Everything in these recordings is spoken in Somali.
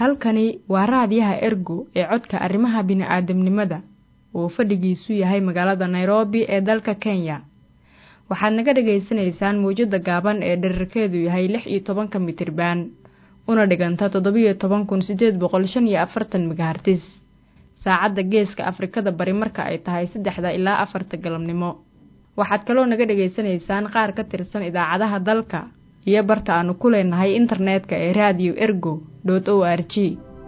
halkani waa raadiyaha ergo ee codka arrimaha bini'aadamnimada oo fadhigiisu yahay magaalada nairobi ee dalka kenya waxaad naga dhagaysanaysaan mawjadda gaaban ee dherarkeedu yahay lix iyo tobanka mitriban una dhiganta toddobiyo toban kun siddeed boqol shan iyo afartan megahartis saacadda geeska afrikada bari marka ay tahay saddexda ilaa afarta galabnimo waxaad kaloo naga dhegaysanaysaan qaar ka tirsan idaacadaha dalka iyo barta aanu ku leenahay internetka ee radio ergo dot o r g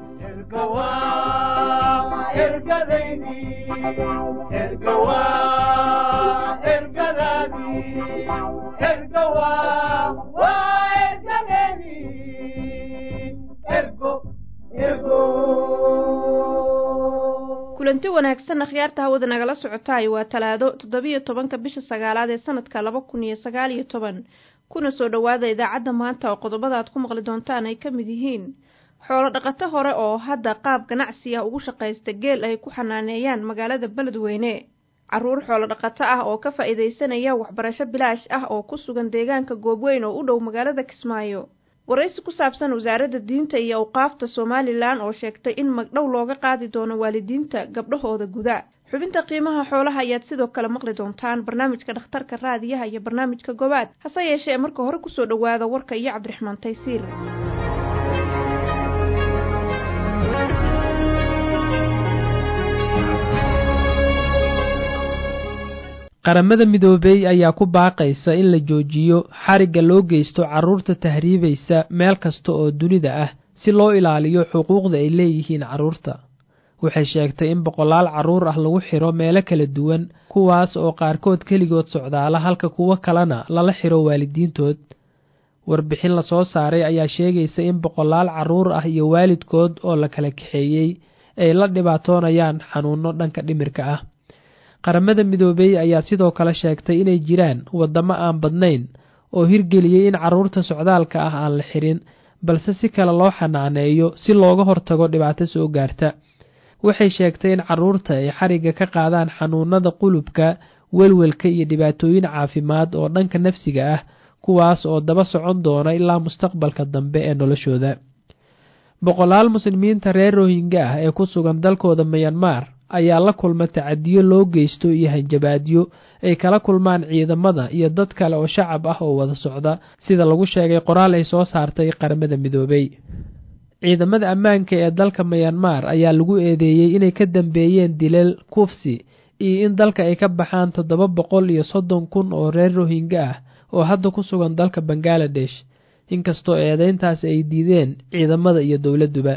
kulanti wanaagsan akhyaarta hawada nagala socotaay waa talaado toddobiyo tobanka bisha sagaalaad ee sanadka laba kun iyo sagaal iyo toban kuna soo dhowaada idaacadda maanta oo qodobada aad ku maqli doontaan ay ka mid yihiin xoolo dhaqato hore oo hadda qaab ganacsi ah ugu shaqaysta geel ay ku xanaaneeyaan magaalada beledweyne carruur xoolo dhaqato ah oo ka faa'iidaysanaya waxbarasho bilaash ah oo ku sugan deegaanka goobweyn oo u dhow magaalada kismaayo waraysi ku saabsan wasaaradda diinta iyo awqaafta somalilan oo sheegtay in magdhow looga qaadi doono waalidiinta gabdhahooda guda xubinta qiimaha xoolaha ayaad sidoo kale maqli doontaan barnaamijka dhakhtarka raadiyaha iyo barnaamijka gobaad hase yeeshee marka hore kusoo dhowaada warka iyo cabdiraxmaan taysiir qaramada midoobey ayaa ku baaqaysa in la joojiyo xarigga loo geysto carruurta tahriibaysa meel kasta oo dunida ah si loo ilaaliyo xuquuqda ay leeyihiin carruurta waxay sheegtay in boqolaal carruur ah lagu xiro meelo kala duwan kuwaas oo qaarkood keligood socdaala halka kuwo kalena lala xiro waalidiintood warbixin lasoo saaray ayaa sheegaysa in boqolaal carruur ah iyo waalidkood oo la kala kaxeeyey ay la dhibaatoonayaan xanuunno dhanka dhimirka ah qaramada midoobey ayaa sidoo kale sheegtay inay jiraan waddamo aan badnayn oo hirgeliyey in carruurta socdaalka ah aan la xirin balse si kale loo xanaaneeyo si looga hortago dhibaato soo gaarta waxay sheegtay in carruurta ay xarigga ka qaadaan xanuunada qulubka welwelka iyo dhibaatooyin caafimaad oo dhanka nafsiga ah kuwaas oo daba socon doona ilaa mustaqbalka dambe ee noloshooda boqolaal muslimiinta reer rohinga ah ee ku sugan dalkooda mayanmar ayaa la kulma tacadiyo loo geysto iyo hanjabaadyo ay kala kulmaan ciidamada iyo dad kale oo shacab ah oo wada socda sida lagu sheegay qoraal ay soo saartay qaramada midoobey ciidamada ammaanka ee dalka mayanmar ayaa lagu eedeeyey inay ka dambeeyeen dilal kufsi iyo in dalka ay ka baxaan toddoba boqol iyo soddon kun oo reer rohinga ah oo hadda ku sugan dalka bangaladesh inkastoo eedeyntaasi ay diideen ciidamada iyo dowladduba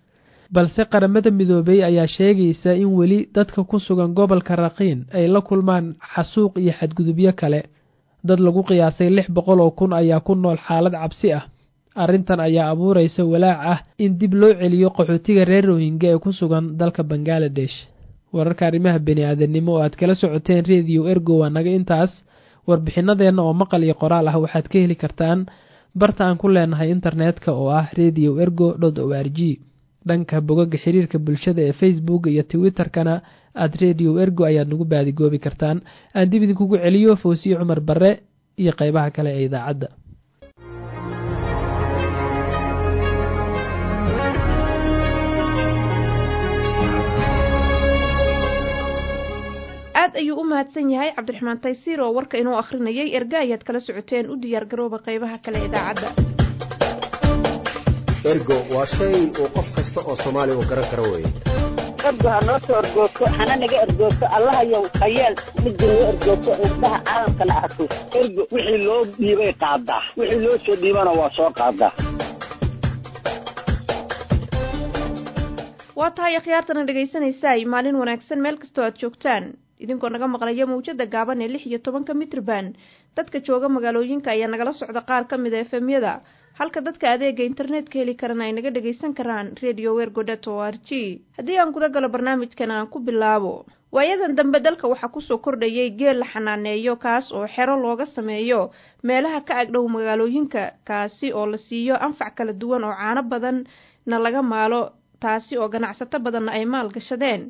balse qaramada midoobey ayaa sheegaysa in weli dadka ku sugan gobolka raqiin ay la kulmaan xasuuq iyo xadgudubyo kale dad lagu qiyaasay lix boqol oo kun ayaa ku nool xaalad cabsi ah arrintan ayaa abuuraysa walaac ah in dib loo celiyo qaxootiga reer rohinga ee ku sugan dalka bangaladesh wararka arrimaha bini-aadanimo oo aad kala socoteen rediyo ergo waa naga intaas warbixinadeenna oo maqal iyo qoraal ah waxaad ka heli kartaan barta aan ku leenahay internetka oo ah radio ergo dot o r g dhanka bogaga xiriirka bulshada ee facebook iyo twitterkana aad radio ergo ayaad nagu baadigoobi kartaan aan dib idinkugu celiyo foosiye cumar barre iyo qeybaha kale ee idaacadda aad ayuu u mahadsan yahay cabdiraxmaan taysiir oo warka inuu akhrinayay erga ayaad kala socoteen u diyaar garooba qeybaha kale idaacadda ergo waa shay uu qof kasta oo soomaaliya uu garan karo weye ergo ha noo soo ergoogto hana naga ergoogto allahayow hayeel midda noo ergoogto indhaha caalamkana arko ergo wixii loo dhiibay qaadaa wixii loo soo dhiibana waa soo qaadaa waa tahay akhyaartana dhegaysanaysaay maalin wanaagsan meel kastoo aad joogtaan idinkoo naga maqlaya mawjada gaaban ee lix iyo tobanka mitrban dadka jooga magaalooyinka ayaa nagala socda qaar ka mid a efemyada halka dadka adeega internetka heli karana ay naga dhagaysan karaan radio wergodet o r g haddii aan guda galo barnaamijkan aan ku bilaabo waayadan dambe dalka waxaa kusoo kordhayay geel la xanaaneeyo kaas oo xero looga sameeyo meelaha ka agdhow magaalooyinka kaasi oo la siiyo anfac kala duwan oo caano badanna laga maalo taasi oo ganacsato badanna ay maal gashadeen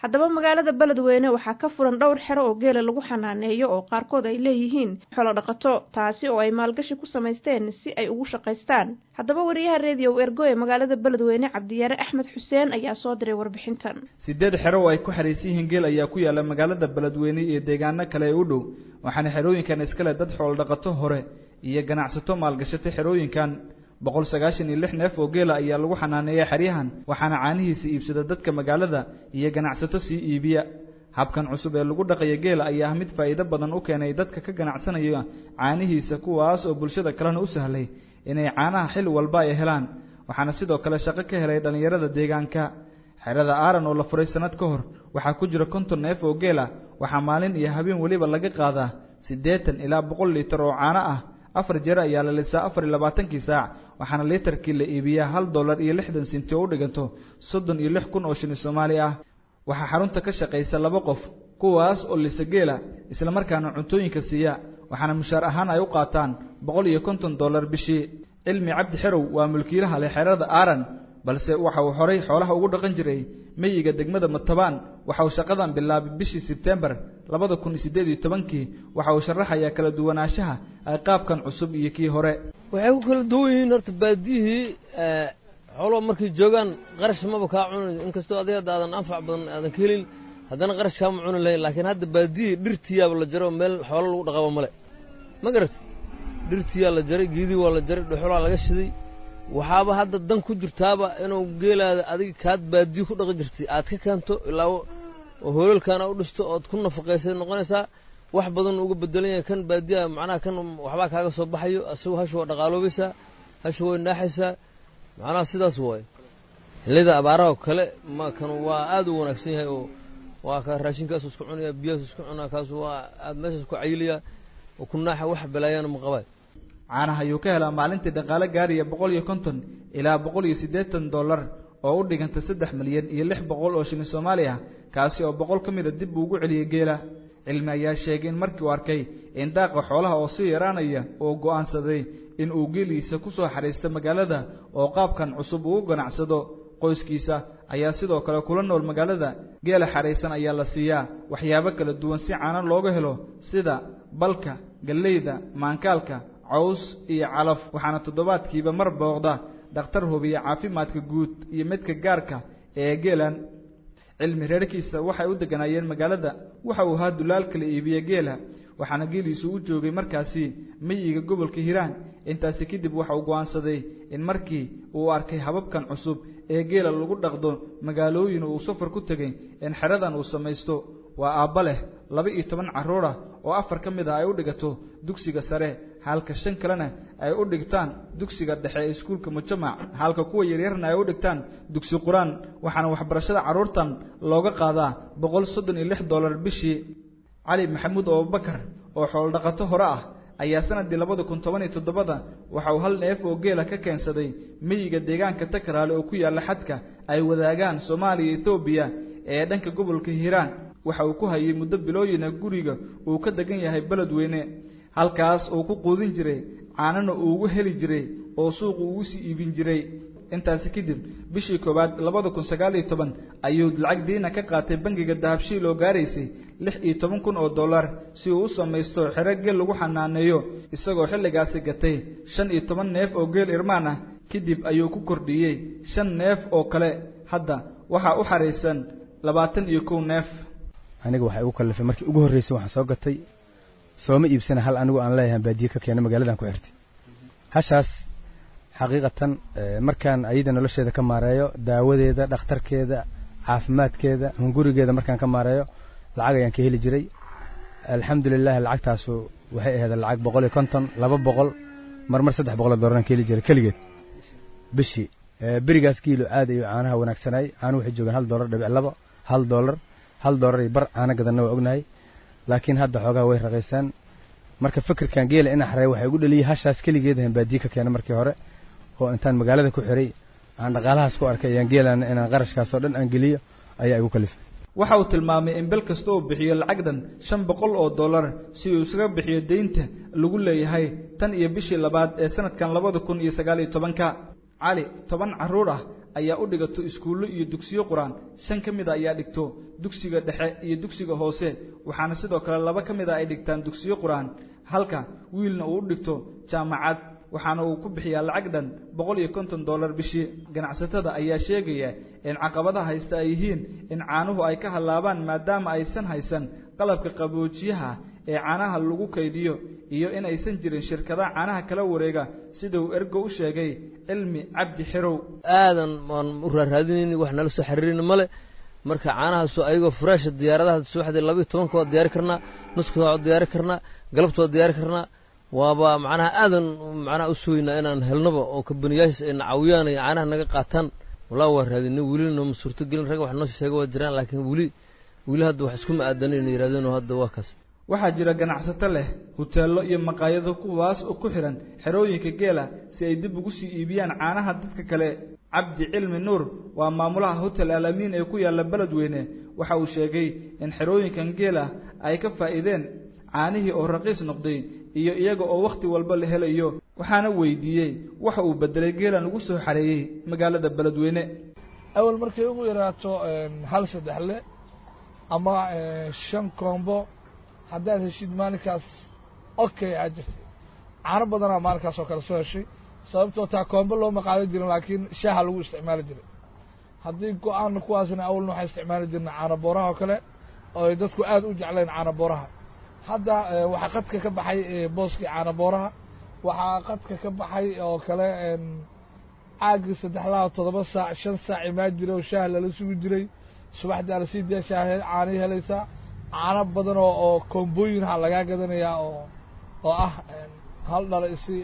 haddaba magaalada beledweyne waxaa ka furan dhowr xero oo geela lagu xanaaneeyo oo qaarkood ay leeyihiin xolo dhaqato taasi oo ay maalgashi ku samaysteen si ay ugu shaqaystaan haddaba wariyaha rediyo ergo ee magaalada beledweyne cabdiyaare axmed xuseen ayaa soo diray warbixintan sideed xero oo ay ku xariisan yihiin geel ayaa ku yaala magaalada beledweyne iyo deegaano kale ee u dhow waxaana xerooyinkan iskale dad xoolo dhaqato hore iyo ganacsato maalgashatay xerooyinkan boqol sagaashan iyo lix neef oo geela ayaa lagu xanaaneeya xeryahan waxaana caanihiisa iibsada dadka magaalada iyo ganacsato sii iibiya habkan cusub ee lagu dhaqaya geela ayaa ah mid faa'iido badan u keenay dadka ka ganacsanaya caanihiisa kuwaas oo bulshada kalena u sahlay inay caanaha xil walba ay helaan waxaana sidoo kale shaqo ka helay dhallinyarada deegaanka xerada aaran oo la furay sannad ka hor waxaa ku jira konton neef oo geela waxaa maalin iyo habeen weliba laga qaadaa siddeetan ilaa boqol liitar oo caano ah afar jeer ayaa la lisaa afar iyo labaatankii saac waxaana liitarkii la iibiyaa hal dollar iyo lixdan sinti oo u dhiganto soddon iyo lix kun oo shilin soomaali ah waxaa xarunta ka shaqaysa laba qof kuwaas oo lisa geela islamarkaana cuntooyinka siiya waxaana mushaar ahaan ay u qaataan boqol iyo konton dollar bishii cilmi cabdi xerow waa mulkiilaha leh xerada aaran balse waxa uu horay xoolaha ugu dhaqan jiray meyiga degmada matabaan waxa uu shaqadan bilaabay bishii sebtembar labada kun iyo siddeed iyo tobankii waxa uu sharaxayaa kala duwanaanshaha ay qaabkan cusub iyo kii hore waxay ku kala duwan yihiin horta baadiyihii xooluhu markay joogaan qarash maba kaa cuni inkastoo adiga hadda aadan anfac badan aadan ka helin haddana qarash kaama cuni lahayn laakiin hadda baadiyihii dhirtiyaaba la jaro meel xoolo lagu dhaqaba male ma garat dhirtiyaa la jaray geedii waa la jaray dhuxulaa laga shiday waxaaba hadda dan ku jirtaaba inuu geelaada adiga kaad baadiyo ku dhaqi jirtay aad ka keento ilaa hoolalkaana u dhisto ood ku nafaqaysay noqonaysaa wax badan uga bedelan yahay kan baadiya macnaha kan waxbaa kaaga soo baxayo asagu hasha waa dhaqaaloobaysaa hasha way naaxaysaa macnaha sidaas waaye xillida abaaraha oo kale ma kan waa aad u wanaagsan yahay oo waa ka raashinkaasu isku cunaya biyahaasu isku cunaa kaasu waa aad meeshaas ku cayilaya oo ku naaxa wax balaayana ma qabaa caanaha ayuu ka helaa maalintii dhaqaale gaaraya boqol iyo konton ilaa boqol iyo siddeetan dollar oo u dhiganta saddex milyan iyo lix boqol oo shilin soomaali ah kaasi oo boqol ka mida dib buu ugu celiyey geela cilmi ayaa sheegay in markii uu arkay in daaqa xoolaha oo sii yaraanaya oo go'aansaday in uu geeliisa ku soo xariisto magaalada oo qaabkan cusub uu u ganacsado qoyskiisa ayaa sidoo kale kula nool magaalada geela xaraysan ayaa la siiyaa waxyaabo kala duwan si caano looga helo sida balka galleyda maankaalka caws iyo calaf waxaana toddobaadkiiba mar booqda dhakhtar hubiya caafimaadka guud iyo midka gaarka ee geelan cilmi reerkiisa waxay u deganaayeen magaalada waxa uu ahaa dulaal kala iibiya geela waxaana geeliisu u joogay markaasi meyiga gobolka hiiraan intaasi kadib waxa uu go'aansaday in markii uu arkay hababkan cusub ee geela lagu dhaqdo magaalooyin uu safar ku tegay in xeradan uu samaysto waa aabba leh laba iyo toban carruur ah oo afar ka mid ah ay u dhigato dugsiga sare halka shan kalena ay u dhigtaan dugsiga dhexe ee iskuulka mujamac halka kuwa yaryarna ay u dhigtaan dugsi qur-aan waxaana waxbarashada carruurtan looga qaadaa boqol soddon iyo lix dollar bishii cali maxamuud abubakar oo xoolodhaqato hore ah ayaa sanadii labada kun toban iyo toddobada waxa uu hal neef oo geela ka keensaday meyiga deegaanka takaraale oo ku yaalla xadka ay wadaagaan soomaaliya iyo etoobiya ee dhanka gobolka hiiraan waxa uu ku hayay muddo bilooyina guriga uu ka degan yahay beledweyne halkaas uu ku quudin jiray caanana uu ugu heli jiray oo suuqu ugu sii iibin jiray intaasi kadib bishii koowaad labada kun sagaal iyo toban ayuu lacag diina ka qaatay bangiga dahabshiil oo gaaraysay lix iyo toban kun oo dollar si uu u samaysto xero geel lagu xanaaneeyo isagoo xilligaasi gatay shan iyo toban neef oo geel irmaan ah kadib ayuu ku kordhiyey shan neef oo kale hadda waxaa u xaraysan labaatan iyo kow neef aniga waxay ugu kallifay markii ugu horreysay waxaan soo gatay sooma iibsana hal anigu aan leeyahay baadiye ka keena magaaladan ku xirtay hashaas xaqiiqatan markaan ayada nolosheeda ka maareeyo daawadeeda dhakhtarkeeda caafimaadkeeda hungurigeeda markaan ka maareeyo lacag ayaan ka heli jiray alxamdulilah lacagtaasu waxay ahayd lacag boqol iyo konton laba boqol marmar saddex boqol oo doolaraan ka heli jiray keligeed bishii berigaas kiilo aad ayuu caanaha wanaagsanaay caanuhu waxay joogaan hal doolar dhibic laba hal doolar hal doolar iyo bar caano gadanna waa ognahay laakiin hadda xoogaha way raqaysaan marka fikirkan geela ina xareey waxay ugu dhaliyay hashaas keligeed ahan baadiye ka keena markii hore oo intaan magaalada ku xiray aan dhaqaalahaas ku arkay ayaan geelaan inaan qarashkaas oo dhan aan geliyo ayaa igu kalifay waxa uu tilmaamay in bil kasta uu bixiyo lacagdan shan boqol oo dollar si uu isaga bixiyo deynta lagu leeyahay tan iyo bishii labaad ee sanadkan labada kun iyo sagaal iyo tobanka cali toban carruur ah ayaa u dhigato iskuullo iyo dugsiyo qur-aan shan ka mid a ayaa dhigto dugsiga dhexe iyo dugsiga hoose waxaana sidoo kale laba ka mid a ay dhigtaan dugsiyo qur-aan halka wiilna uu u dhigto jaamacad waxaana uu ku bixiyaa lacag dhan boqol iyo konton dollar bishii ganacsatada ayaa sheegaya in caqabadaha haysta ay yihiin in caanuhu ay ka hallaabaan maadaama aysan haysan qalabka qaboojiyaha ee caanaha lagu kaydiyo iyo in aysan jirin shirkadaha caanaha kala wareega sida uu ergo u sheegay cilmi cabdi xirow aadan waan u raaraadinayni wax nala soo xiriirin male marka caanahaasu ayagoo furaasha diyaaradaha subaxdii labayo tobanka waa diyaari karnaa nuskooda waa diyaari karnaa galabta waa diyaari karnaa waaba macnaha aadan macnaha u sugaynaa inaan helnaba oo kabaniyaashaas ay nacawiyaan ay caanaha naga qaataan walaa waa raadinay welina ma suurtogelin rag wax noo sheega waa jiraan laakiin weli weli hadda wax iskuma aadanayna yidhahdeen oo hadda waa kaas waxaa jira ganacsato leh huteello iyo maqaayado kuwaas oo ku xidhan xerooyinka geela si ay dib ugu sii iibiyaan caanaha dadka kale cabdi cilmi nuur waa maamulaha hotel alamiin ee ku yaalla beledweyne waxa uu sheegay in xerooyinkan geela ay ka faa'iideen caanihii oo raqiis noqday iyo iyaga oo wakhti walba la helayo waxaana weydiiyey waxa uu bedelay geelan ugu soo xareeyey magaalada beledweyne awal markay ugu yaraato hal saddexle ama shan koombo haddaad heshid maalinkaas okay aa jirtay caano badanaa maalinkaas oo kale soo heshay sababtoo taa koombo looma qaadan jirin laakiin shaaha lagu isticmaali jiray haddii go-aan kuwaasna awalna waxay isticmaali jirna caano booraha oo kale oo ay dadku aad u jecleen caano booraha hadda waxaa qadka ka baxay booskii caano booraha waxaa qadka ka baxay oo kale caagii saddexlaha toddoba saac shan saac imaa jiray oo shaah lala sugi jiray subaxdii ala sii daya shaah caanay helaysaa caano badan oo oo koombooyin ha lagaa gadanayaa oo oo ah hal dhala isi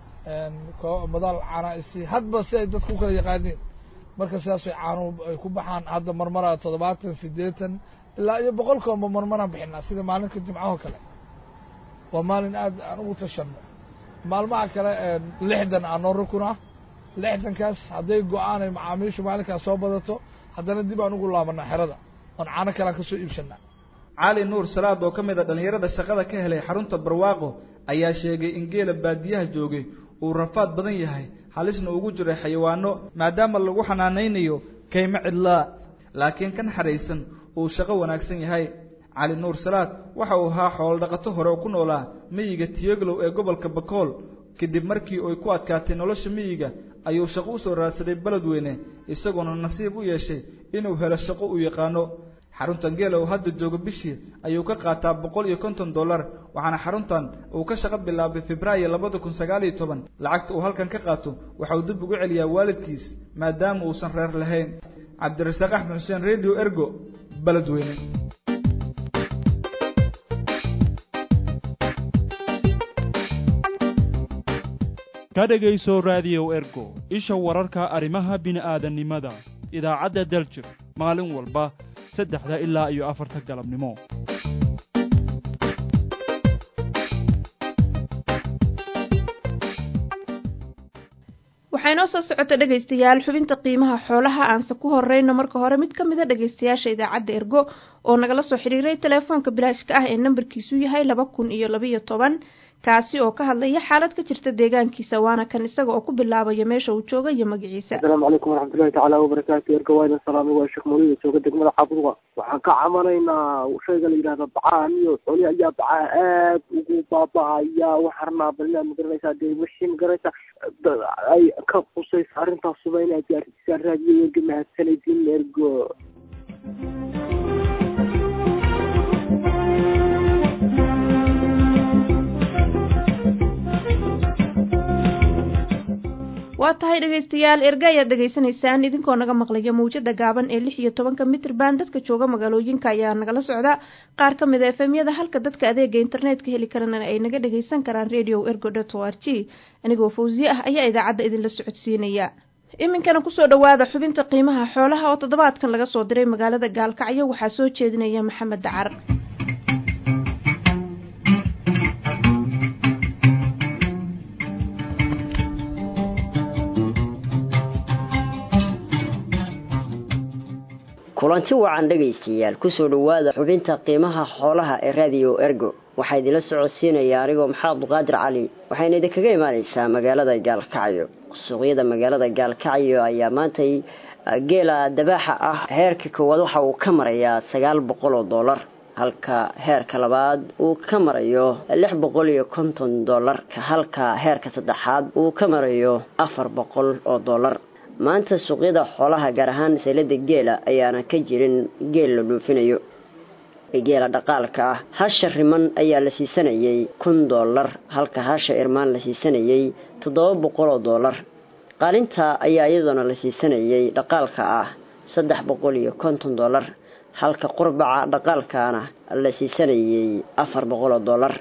madaal caana isi hadba si ay dadku ukala yaqaaniin marka sidaasay caanuhu ay ku baxaan hadda marmara toddobaatan siddeetan ilaa iyo boqol koomba marmaraan bixinaa sida maalinka jimcahoo kale waa maalin aad aan ugu tashanno maalmaha kale lixdan aa noo rukun ah lixdankaas hadday go-aanay macaamiishu maalinkaas soo badato haddana dib aan ugu laabanaa xerada oon caano kalean ka soo iibsanaa cali nuur salaad oo ka mid a dhallinyarada shaqada ka helay xarunta barwaaqo ayaa sheegay in geela baadiyaha joogay uu rafaad badan yahay halisna ugu jiray xayawaano maadaama lagu xanaanaynayo kaymo cidlaa laakiin kan xadhaysan uu shaqo wanaagsan yahay cali nuur salaad waxa uu ahaa xoolodhaqato hore oo ku noolaa miyiga tiyoglow ee gobolka bakool kadib markii ay ku adkaatay nolosha miyiga ayuu shaqo u soo raadsaday beledweyne isagoona nasiib u yeeshay inuu helo shaqo uu yaqaano xaruntan geela uu hadda joogo bishii ayuu ka qaataa boqol iyo konton dollar waxaana xaruntan uu ka shaqo bilaabay febraayo labada kun sagaal iyo toban lacagta uu halkan ka qaato waxa uu dib ugu celiyaa waalidkiis maadaama uusan reer lahayn cabdirasaaq axmed xuseen radio ergo beledweyne ka dhegayso raadiyow ergo isha wararka arrimaha bini'aadannimada idaacadda daljir maalin walba saddexda ilaa iyo afarta galabnimo waxaa inoo soo socota dhegaystayaal xubinta qiimaha xoolaha aanse ku horeyno marka hore mid ka mid a dhegaystayaasha idaacadda ergo oo nagala soo xiriiray telefoonka bilaashka ah ee nambarkiisu yahay laba kun iyo labaiyo toban kaasi oo ka hadlaya xaalad ka jirta deegaankiisa waana kan isaga oo ku bilaabaya meesha uu jooga iyo magaciisa asalaamu calaykum waraxmatullahi tacaala wabarakaatu erga wayna salaamay waa sheekh mawlida jooga degmada xabuuqa waxaan ka camanaynaa shayga la yidhahda bacahan iyo xooli ayaa bacaha aad ugu baaba-aya waxaan rabnaa bal inaad magaranaysaa dee wixii magaranaysa ay ka qusaysa arrintaasuba inaad gaarsiisaan raadiyo erga mahadsanaysiin ergo waa tahay dhegaystayaal erga ayaad dhegaysanaysaan idinkoo naga maqlaya mawjada gaaban ee lix iyo tobanka mitrban dadka jooga magaalooyinka ayaa nagala socda qaar ka mid a efemyada halka dadka adeega internetka heli karana ay naga dhagaysan karaan radio ergo dot o r g anigoo fawsiye ah ayaa idaacadda idinla socodsiinaya iminkana kusoo dhawaada xubinta qiimaha xoolaha oo toddobaadkan laga soo diray magaalada gaalkacyo waxaa soo jeedinaya maxamed dacar kulanti wacan dhegaystayaal kusoo dhowaada xubinta qiimaha xoolaha ee radio ergo waxaa idinla socodsiinaya anigoo maxamed abduqaadir cali waxayna idinkaga imaanaysaa magaalada gaalkacyo suuqyada magaalada gaalkacyo ayaa maantay geela dabaaxa ah heerka koowaad waxa uu ka marayaa sagaal boqol oo dollar halka heerka labaad uu ka marayo lix boqol iyo konton dollar halka heerka saddexaad uu ka marayo afar boqol oo dollar maanta suuqyada xoolaha gaar ahaan seelada geela ayaana ka jirin geel la dhoofinayo geela dhaqaalka ah hasha riman ayaa la siisanayay kun dollar halka hasha irmaan la siisanayay toddoba boqol oo dollar qaalinta ayaa iyadoona la siisanayay dhaqaalka ah saddex boqol iyo konton dollar halka qurbaca dhaqaalkaana la siisanayay afar boqol oo dollar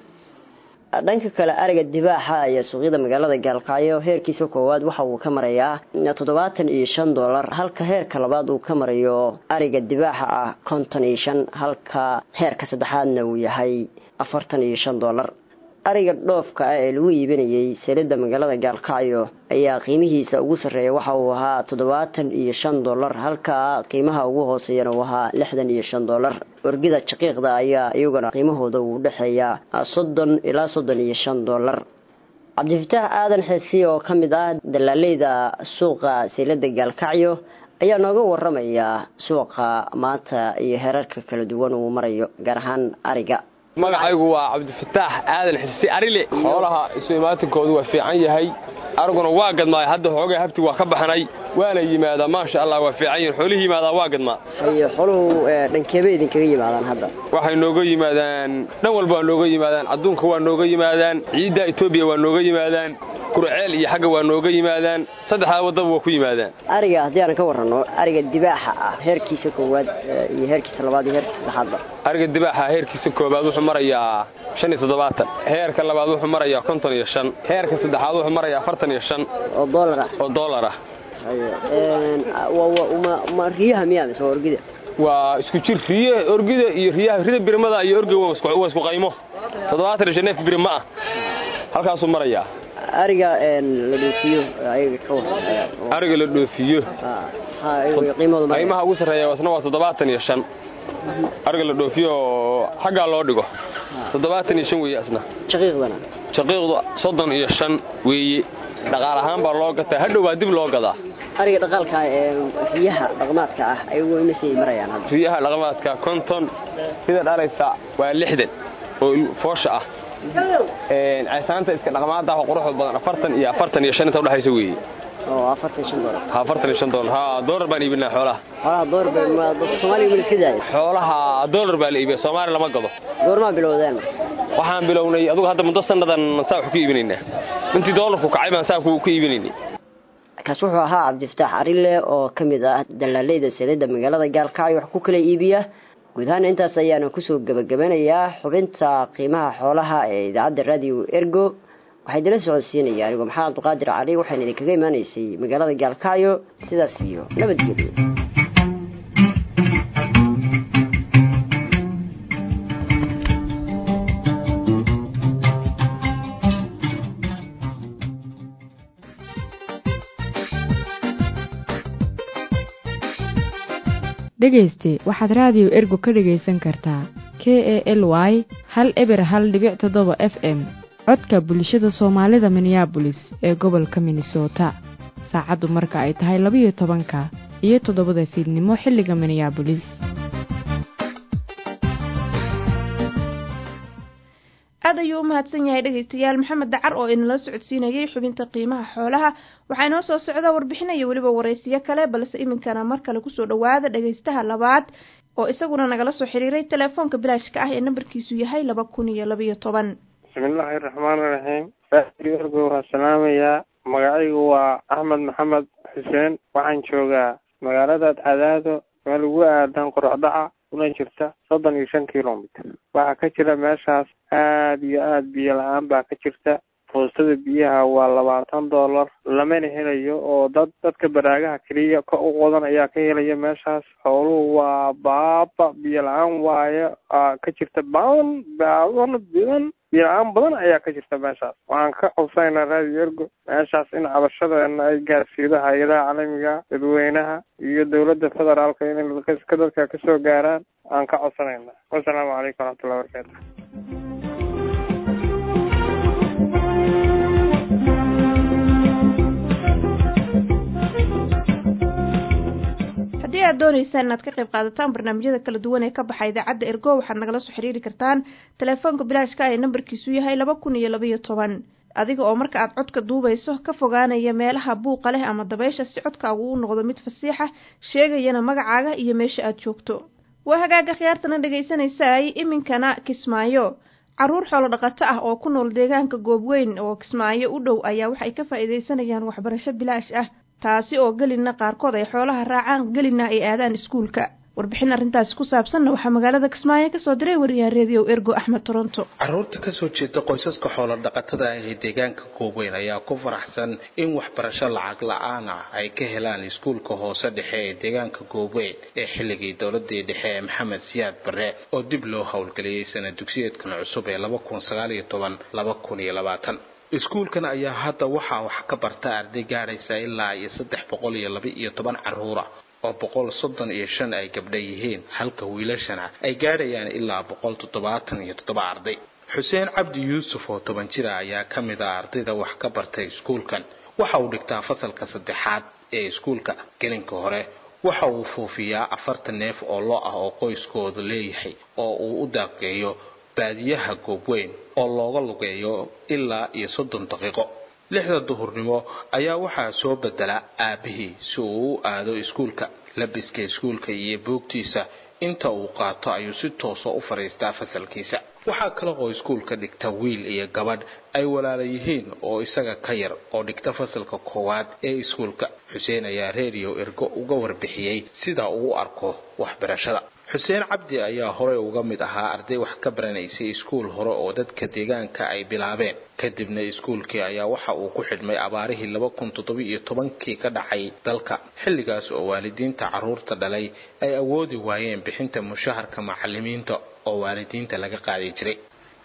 dhanka kale ariga dibaaxa ayaa suuqyada magaalada gaalkacyo heerkiisa koowaad waxa uu ka marayaa toddobaatan iyo shan dollar halka heerka labaad uu ka marayo ariga dibaaxa ah konton iyo shan halka heerka saddexaadna uu yahay afartan iyo shan dollar ariga dhoofka ah ee lagu iibinayay selida magaalada gaalkacyo ayaa qiimihiisa ugu sarreeya waxa uu ahaa toddobaatan iyo shan dollar halka qiimaha ugu hooseeyana uu ahaa lixdan iyo shan dollar orgida jaqiiqda ayaa iyaguna qiimahooda uu dhexeeyaa soddon ilaa soddon iyo shan dollar cabdifataax aadan xeesi oo ka mid ah dalaaleyda suuqa selida gaalkacyo ayaa nooga waramaya suuqa maanta iyo heerarka kala duwan uu marayo gaar ahaan ariga magacaygu waa cabdifataax aadan xisi arile xoolaha isu imaatinkoodu waa fiican yahay ariguna waa gadmaay hadda xoogay habti waa ka baxnay waana yimaadaa maasha allah waa fiican yihin xoolihii yimaadaa waa gadmaa haye xooluhu dhankeebay idinkaga yimaadaan hadda waxay nooga yimaadaan dhan walba waa nooga yimaadaan adduunka waa nooga yimaadaan ciidda etoobiya waa nooga yimaadaan kurceel iyo xagga waa nooga yimaadaan saddexdaa waddaba waa ku yimaadaan ariga haddii aan ka warranno ariga dibaaxa ah heerkiisa koowaad iyo heerkiisa labaad iyo heerkiisa saddexaadba ariga dibaaxa heerkiisa koowaad wuxuu marayaa shan iyo toddobaatan heerka labaad wuxuu marayaa konton iyo shan heerka saddexaad wuxuu marayaa afartan iyo shan oo doolar ah oo doolar ah ma riyaha miyaa mise waa orgida waa isku jir riye orgida iyo riyaha rida birmada iyo orgiga waa isku qaymo toddobaatan iyo shan neef birma ah halkaasuu marayaa ariga la dhoofiyo ayaga ka ariga la dhoofiyo qiimaha ugu sarreeya isna waa toddobaatan iyo shan ariga la dhoofiyo xaggaa loo dhigo toddobaatan iyo shan weeye asna jaqiiqdana jaqiiqdu soddon iyo shan weeye dhaqaal ahaan baa loo gataa hadhow baa dib loo gadaa ariga dhaqaalka ee riyaha dhaqmaadka ah ayagu imasay marayaan hadda riyaha dhaqmaadka konton sida dhalaysa waa lixdan oo foosha ah caysaanta iska dhaqmaada ah oo quruxda badan afartan iyo afartan iyo shan inta udhexaysa weeye oo afartan shan doolar afartan iyo shan doolar ha doolar baan iibinaa xoolaha xoolaha doolar baa soomaaliya weli ka daaya xoolaha doolar baa la iibiya soomaaliya lama gado goormaa bilowdeen waxaan bilownay adugu hadda muddo sannadan saa wax ku iibinaynaa intii doolarku kacay baan saa ku iibinaynay kaas wuxuu ahaa cabdifataax arile oo ka mid ah dalaaleyda selida magaalada gaalkacyo wax ku kala iibiya guud ahaan intaas ayaana kusoo gebagabanayaa xubinta qiimaha xoolaha ee idaacadda raadiyo ergo waxaa idinla socodsiinaya anigoo maxamed abduqaadir cali waxayna idinkaga imaanaysay magaalada gaalkacyo sidaas iyo nabadgelyo dhegayste waxaad raadiyo ergo ka dhegaysan kartaa k e l y hal eber hal dhibic toddoba f m codka bulshada soomaalida minneabolis ee gobolka minnesota saacaddu marka ay tahay labayo tobanka iyo toddobada fiidnimo xilliga minneabolis aad ayuu u mahadsan yahay dhegaystayaal maxamed dacar oo inala socodsiinayay xubinta qiimaha xoolaha waxaa inoo soo socda warbixinaya weliba waraysiyo kale balse iminkana mar kale kusoo dhowaada dhagaystaha labaad oo isaguna nagala soo xiriiray telefoonka bilaashka ah ee nambarkiisu yahay laba kun iyo labaiyo toban bismillaahi raxmaani raxiim raadiyo ergo waa salaamayaa magacaygu waa axmed maxamed xuseen waxaan joogaa magaalada cadaado meel ugu aadan qorocdaca una jirta soddon iyo shan kilomitr waxaa ka jira meeshaas aada iyo aada biyo la-aan baa ka jirta foostada biyaha waa labaatan dollar lamana helayo oo dad dadka baraagaha keliya ka u qodan ayaa ka helaya meeshaas xooluhu waa baaba biyo la-aan waayo ka jirta badan badan badan biyo la-aan badan ayaa ka jirta meeshaas waxaan ka codsaynaa raadiyo ergo meeshaas in cabashadeena ay gaarsiido hay-adaha caalamiga dadweynaha iyo dowladda federaalka inay ka dadka kasoo gaaraan aan ka codsanayna wasalaamu calaykum waraxmatullahi wabarakaatu haddii aad doonaysaan inaad ka qayb qaadataan barnaamijyada kala duwan ee ka baxa idaacadda ergo waxaad nagala soo xiriiri kartaan telefoonka bilaashka ee nambarkiisu yahay laba kun iyo labaiyo toban adiga oo marka aad codka duubayso ka fogaanaya meelaha buuqa leh ama dabaysha si codkaagu u noqdo mid fasiixa sheegayana magacaaga iyo meesha aad joogto waa hagaaga khiyaartana dhegaysanaysaay iminkana kismaayo caruur xoolo dhaqato ah oo ku nool deegaanka goobweyn oo kismaayo u dhow ayaa waxay ka faa'iidaysanayaan waxbarasho bilaash ah taasi oo gelina qaarkood ay xoolaha raacaan gelina ay aadaan iskuulka warbixin arrintaasi ku saabsanna waxaa magaalada kismaayo kasoo diray wariyaha reediyo ergo axmed toronto caruurta kasoo jeeda qoysaska xoolo dhaqatada ah ee deegaanka goobweyn ayaa ku faraxsan in waxbarasho lacag la-aan ah ay ka helaan iskuulka hoose dhexe ee deegaanka goobweyn ee xilligii dowladii dhexe ee maxamed siyaad barre oo dib loo howlgeliyey sana dugsiyeedkan cusub ee laba kun sagaal iyo toban laba kun iyo labaatan iskuulkan ayaa hadda waxaa wax ka barta arday gaadhaysa ilaa iyo saddex boqol iyo laba iyo toban caruura oo boqol soddon iyo shan ay gabdha yihiin halka wiilashana ay gaadhayaan ilaa boqol toddobaatan iyo toddoba arday xuseen cabdi yuusuf oo toban jira ayaa ka mid ah ardayda wax ka bartay iskuulkan waxa uu dhigtaa fasalka saddexaad ee iskuulka gelinka hore waxa uu foofiyaa afartan neef oo lo ah oo qoyskoodu leeyahay oo uu u daaqeeyo baadiyaha goobweyn oo looga lugeeyo ilaa iyo soddon daqiiqo lixda duhurnimo ayaa waxaa soo bedela aabbihii si uu u aado iskuulka labiska iskuulka iyo buugtiisa inta uu qaato ayuu si toosa u fadhiistaa fasalkiisa waxaa kale oo iskuulka dhigta wiil iyo gabadh ay walaala yihiin oo isaga ka yar oo dhigta fasalka koowaad ee iskuulka xuseen ayaa reediyo ergo uga warbixiyey sida uu u arko waxbarashada xuseen cabdi ayaa horey uga mid ahaa arday wax ka baranaysay iskuul hore oo dadka deegaanka ay bilaabeen kadibna iskuulkii ayaa waxa uu ku xidhmay abaarihii laba kun toddoba-iyo tobankii ka dhacay dalka xilligaas oo waalidiinta carruurta dhalay ay awoodi waayeen bixinta mushaharka macalimiinta oo waalidiinta laga qaadi jiray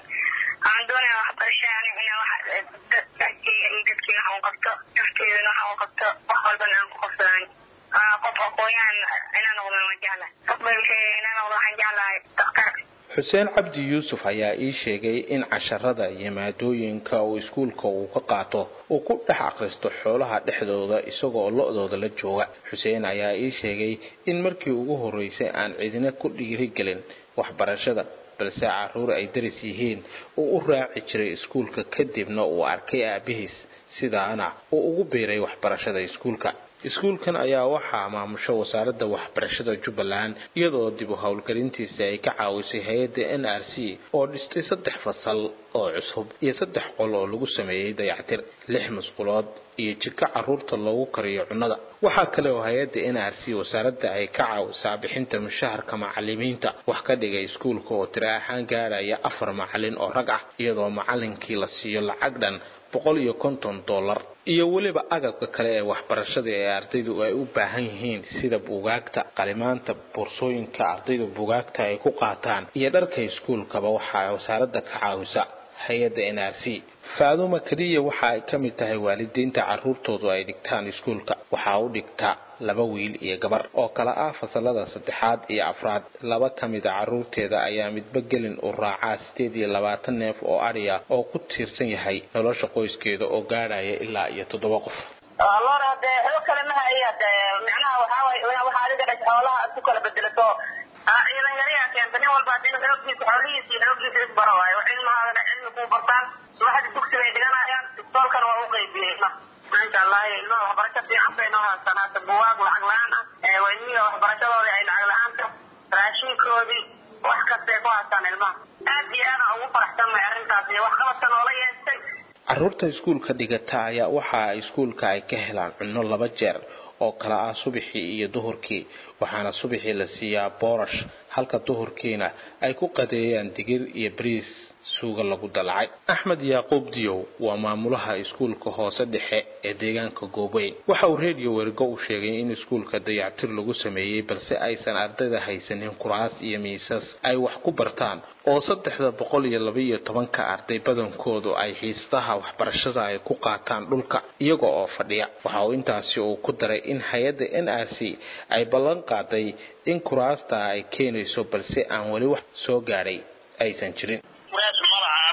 xuseen cabdi yuusuf ayaa ii sheegay in casharada iyo maadooyinka uu iskuulka uu ka qaato uu ku dhex akhristo xoolaha dhexdooda isagoo lo-dooda la jooga xuseen ayaa ii sheegay in markii ugu horreysay aan cidina ku dhiirigelin waxbarashada balse caruur ay daris yihiin uu u raaci jiray iskuulka kadibna uu arkay aabihiis sidaana uu ugu biiray waxbarashada iskuulka iskuulkan ayaa waxaa maamusho wasaaradda waxbarashada jubbaland iyadoo dib u howlgelintiisa ay ka caawisay hay-adda n r c oo dhistay saddex fasal oo cusub iyo saddex qol oo lagu sameeyey dayactir lix masqulood iyo jiko caruurta loogu kariyo cunnada waxaa kale oo hay-adda n r c wasaaradda ay ka caawisaa bixinta mushaharka macalimiinta wax ka dhigay iskuulka oo tiro ahaan gaadhaya afar macalin oo rag ah iyadoo macalinkii la siiyo lacag dhan boqol iyo konton dollar iyo weliba agabka kale ee waxbarashada ee ardaydu ay u baahan yihiin sida buugaagta qalimaanta boorsooyinka ardayda buugaagta ay ku qaataan iyo dharka iskuulkaba waxaa wasaaradda ka caawisa hay-adda n r c faaduma keliya waxa ay ka mid tahay waalidiinta carruurtoodu ay dhigtaan iskuulka waxaa u dhigta laba wiil iyo gabar oo kale ah fasalada saddexaad iyo afraad laba ka mid a carruurteeda ayaa midba gelin u raacaa sideed iyo labaatan neef oo adhiya oo ku tiirsan yahay nolosha qoyskeeda oo gaadhaya ilaa iyo toddoba qof lora de xoog kale ma haya de micnaha waxaawaye waxaa adiga dhas xoolaha ku kala bedelato ciidan yariyaa keenta nin walba hadii xooggiisa xoolihiisa iyo xooggiisa isbaro waayo cilmahaadana cilmi kuu bartaan subaxdii dugsi bay dhiganayaan istoolkana waa u qaybiyey maasha allah ilmaha waxbarasho fiican bay noo haystaan hata buwaag lacag la-aan ah wayniga waxbarashadoodii ay lacag la-aanta raashinkoodii wax kastay ku haystaan ilmaha aad iyo aadaan ugu faraxsanmay arrintaas iyo waxqabadka noola yeestay carruurta iskuulka dhigata ayaa waxa iskuulka ay ka helaan cunno laba jeer oo kala ah subaxii iyo duhurkii waxaana subaxii la siiyaa boorash halka duhurkiina ay ku qadeeyaan digir iyo bariis suuga lagu dalacay axmed yaaquub diyow waa maamulaha iskuulka hoose dhexe ee deegaanka goobeyn waxa uu reediyo wergo u sheegay in iskuulka dayactir lagu sameeyey balse aysan ardayda haysanin kuraas iyo miisas ay wax ku bartaan oo saddexda boqol iyo labaiyo tobanka arday badankoodu ay xiisadaha waxbarashada ay ku qaataan dhulka iyaga oo fadhiya waxa uu intaasi uu ku daray in hay-adda n r c ay ballan qaaday in kuraasta ay keenayso balse aan weli wax soo gaadhay aysan jirin meesha madaxa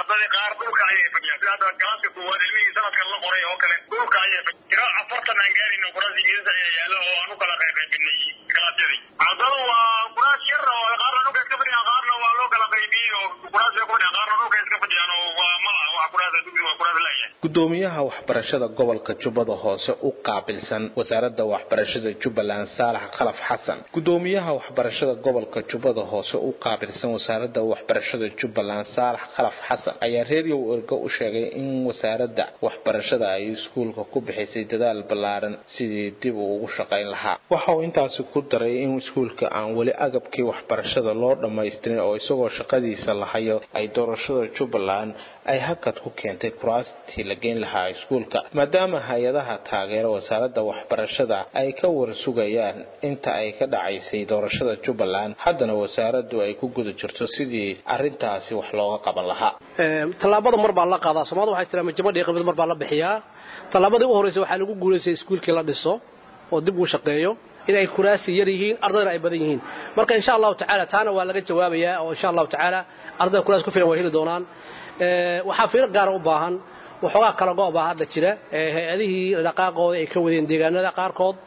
ardadii qaar dhulka ayay fadhiyaan sida hadda galaaska koowaad ilmihii sanadkan la qoray oo kale dhulka ayay fadhiyaan tiro afartan aan gaarayno kuraas ingiriis ayaa yaalo oo aan u kala qaybqaybinay kalaasyadii ardadu waa kuraas yar oo qaarna dhulka iska fadhiyaan qaarna waa loo kala qaybiyey oo kuraas bay ku fadhiyaan qaarna dhulka iska fadhiyaan oo waa mala wax kuraasa dugsi waa kuraas laayahay gudoomiyaha waxbarashada gobolka jubbada hoose u qaabilsan wasaaradda waxbarashada jubbaland saalax khalaf xasan gudoomiyaha waxbarashada gobolka jubbada hoose u qaabilsan wasaaradda waxbarashada jubbaland saalax khalaf xasan ayaa reeriyow ergo u sheegay in wasaaradda waxbarashada ay iskuulka ku bixisay dadaal ballaaran sidii dib uu ugu shaqayn lahaa waxa uu intaasi ku daray in iskuulka aan weli agabkii waxbarashada loo dhammaystirin oo isagoo shaqadiisa lahayo ay doorashada jubbaland ay hakad ku keentay kuraastii la geyn lahaa iskuulka maadaama hay-adaha taageera wasaaradda waxbarashada ay ka warsugayaan inta ay ka dhacaysay doorashada jubbaland haddana wasaaraddu ay ku guda jirto sidii arrintaasi wax looga qaban lahaa tallaabada mar baa la qaadaa soomaalida waxay tiraa majamada qibad mar baa la bixiyaa tallaabadii u horreysay waxaa lagu guulaystay iskuulkii la dhiso oo dib uu shaqeeyo inay kuraasi yar yihiin ardayna ay badan yihiin marka insha allahu tacaala taana waa laga jawaabayaa oo insha allahu tacaala ardayda kuraas ku filan way heli doonaan waxaa fiiro gaara u baahan waxoogaa kala go' baa hadda jira hay-adihii dhaqaaqooda ay ka wadeen deegaanada qaarkood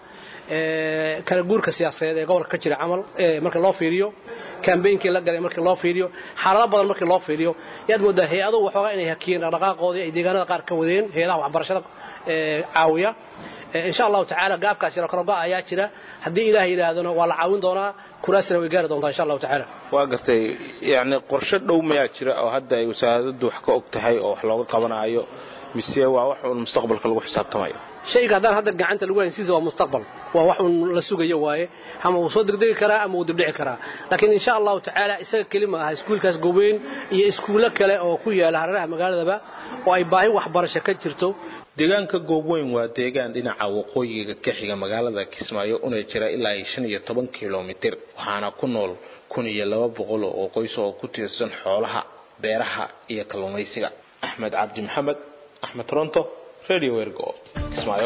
kala guurka siyaasadeed ee gobolka ka jira camal marka loo fiiriyo kambeynkii la galay markii loo fiiriyo xaalado badan markii loo fiiriyo yaad moodaa hay-aduhu waxoogaa inay hakiyeen dhaqdhaqaaqoodii ay deegaanada qaar ka wadeen hay-adaha waxbarashada caawiya insha allahu tacaala gaabkaas yaro kala go' ayaa jira haddii ilaah yidhaahdona waa la caawin doonaa kuraasina way gaari doontaa insha allahu tacaala waa gartay yacni qorshe dhow mayaa jira oo hadda ay wasaaraddu wax ka og tahay oo wax looga qabanaayo mise waa wax uun mustaqbalka lagu xisaabtamayo shayga haddaan hadda gacanta lagu hayn siisa waa mustaqbal waa wax uun la sugayo waaye ama uu soo degdegi karaa ama uu dibdhici karaa laakiin insha allahu tacaala isaga keli ma aha iskuulkaas goweyn iyo iskuullo kale oo ku yaala hareeraha magaaladaba oo ay baahi waxbarasho ka jirto deegaanka goobweyn waa deegaan dhinaca waqooyiga ka xiga magaalada kismaayo una jira ilaa iyo shan iyo toban kilomitir waxaana ku nool kun iyo laba boqol oo qoys oo ku tiirsan xoolaha beeraha iyo kalluumaysiga axmed cabdi maxamed axmed toronto radio ergo kismaayo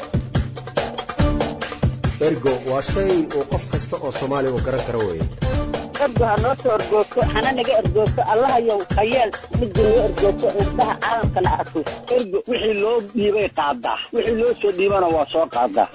ergo waa shay uu qof kasta oo soomaaliya uu garan karo weeye ergo ha noo soo ergoogto hana naga ergoogto allahayow hayeel midda noo ergoogto indhaha caalamkana arko ergo wixii loo dhiibay qaadaa wixii loo soo dhiibana waa soo qaadaa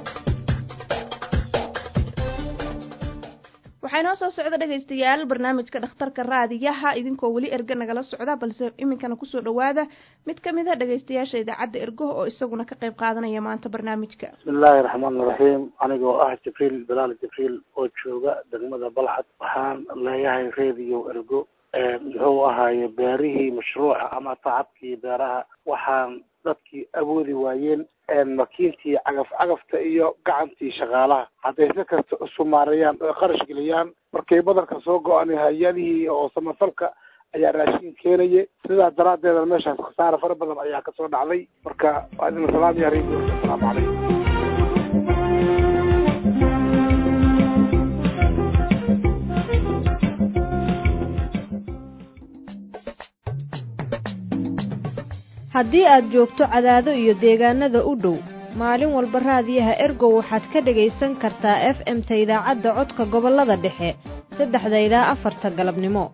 waxaa inoo soo socda dhegaystayaal barnaamijka dhakhtarka raadiyaha idinkoo weli erge nagala socda balse iminkana kusoo dhowaada mid ka mid a dhegaystayaasha idaacadda ergo oo isaguna ka qayb qaadanaya maanta barnaamijka bismillaahi raxmaani raxiim anigoo ah jibriil bilaal jibriil oo jooga degmada balcad waxaan leeyahay radio ergo muxuu ahaaye beerihii mashruuca ama tacabkii beeraha waxaan dadkii awoodi waayeen makiintii cagaf cagafta iyo gacantii shaqaalaha hadday si kasta usumaarayaan oo qarash geliyaan markay badanka soo go-an hay-adihii oo samafalka ayaa raashin keenaya sidaa daraaddeeda meeshaas khasaare fara badan ayaa kasoo dhacday marka waa idin salaam ya radio asalaamu calaykum haddii aad joogto cadaado iyo deegaanada u dhow maalin walba raadiyaha ergo waxaad ka dhegaysan kartaa f m-ta idaacadda codka gobollada dhexe saddexda ilaa afarta galabnimo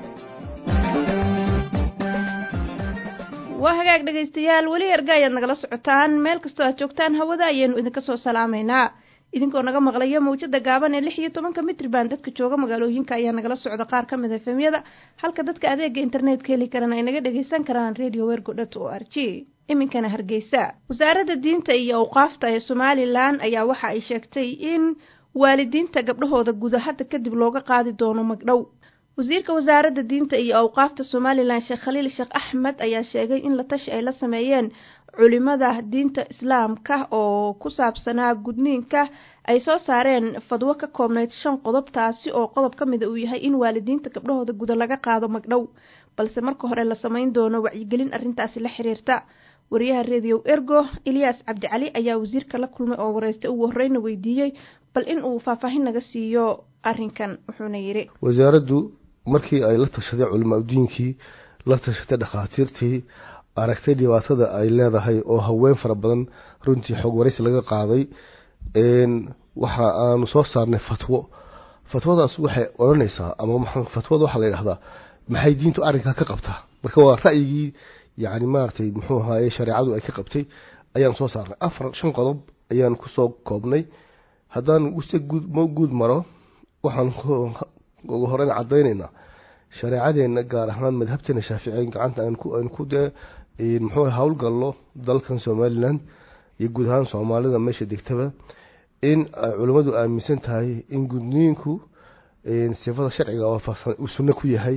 waa hagaag dhegaystayaal weli erga ayaad nagala socotaan meel kastoo aad joogtaan hawada ayaanu idinka soo salaamaynaa idinkoo naga maqlaya mawjada gaaban ee lix iyo tobanka mitriban dadka jooga magaalooyinka ayaa nagala socda qaar ka mid a efemyada halka dadka adeega internetka heli karana ay naga dhagaysan karaan radio wergo dot o r g iminkana hargeysa wasaaradda diinta iyo awqaafta ee somalilan ayaa waxa ay sheegtay in waalidiinta gabdhahooda guda hadda kadib looga qaadi doono magdhow wasiirka wasaaradda diinta iyo awqaafta somalilan sheekh khaliil sheekh axmed ayaa sheegay in la tashi ay la sameeyeen culimada diinta islaamka oo ku saabsanaa gudniinka ay soo saareen fadwo ka koobnayd shan qodob taasi oo qodob ka mida uu yahay in waalidiinta gabdhahooda guda laga qaado magdhow balse marka hore la samayn doono wacyigelin arrintaasi la xiriirta wariyaha redio ergo ilyaas cabdicali ayaa wasiirka la kulmay oo wareystay ugu horeyna weydiiyey bal in uu faahfaahin naga siiyo arrinkan wuxuuna yidhi wasaaraddu markii ay la tashaday culimaadudiinkii la tashatay dhakhaatiirtii aragtay dhibaatada ay leedahay oo haween fara badan runtii xoog waraysi laga qaaday waxa aanu soo saarnay fatwo fatwadaas waxay odhanaysaa ama fatwada waxaa la yidhahdaa maxay diintu arrinkaa ka qabtaa marka waa ra'yigii yani maaragtay muxuu ahaaye shareecadu ay ka qabtay ayaan soo saarnay afar shan qodob ayaan kusoo koobnay haddaan use guud ma guud maro waxaan ugu horeyn caddaynaynaa shareecadeena gaar ahaan madhabteena shaaficiya gacanta aan ku aan ku dee muxuu howlgallo dalkan somalilan iyo guud ahaan soomaalida meesha degtaba in ay culimmadu aaminsan tahay in gudniinku sifada sharciga waafaqsan uu sunno ku yahay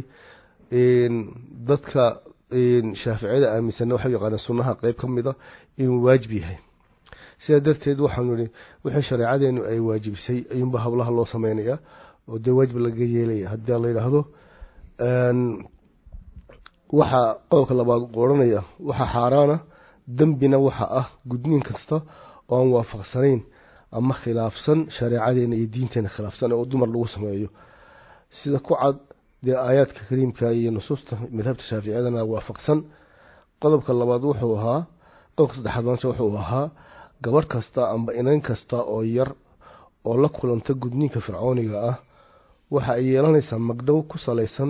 dadka shaaficiyada aaminsanna waxay yaqaanaan sunnaha qeyb ka mida inuu waajib yahay sidaa darteed waxaanu ihi wixii shareecadeenu ay waajibisay ayuunba howlaha loo sameynaya oo dee waajib laga yeelaya haddii la yidhaahdo waxaa qodobka labaad odhanaya waxaa xaaraana dembina waxa ah gudniin kasta oo aan waafaqsanayn ama khilaafsan shareecadeena iyo diinteena khilaafsan oo dumar lagu sameeyo sida ku cad dee aayaadka kariimka iyo nusuusta madhabta shaaficiyadana waafaqsan qodobka labaad wuxuu ahaa qodobka saddexaad maanta wuxuu ahaa gabadh kasta amba inan kasta oo yar oo la kulanta gudniinka fircooniga ah waxa ay yeelanaysaa magdhow ku salaysan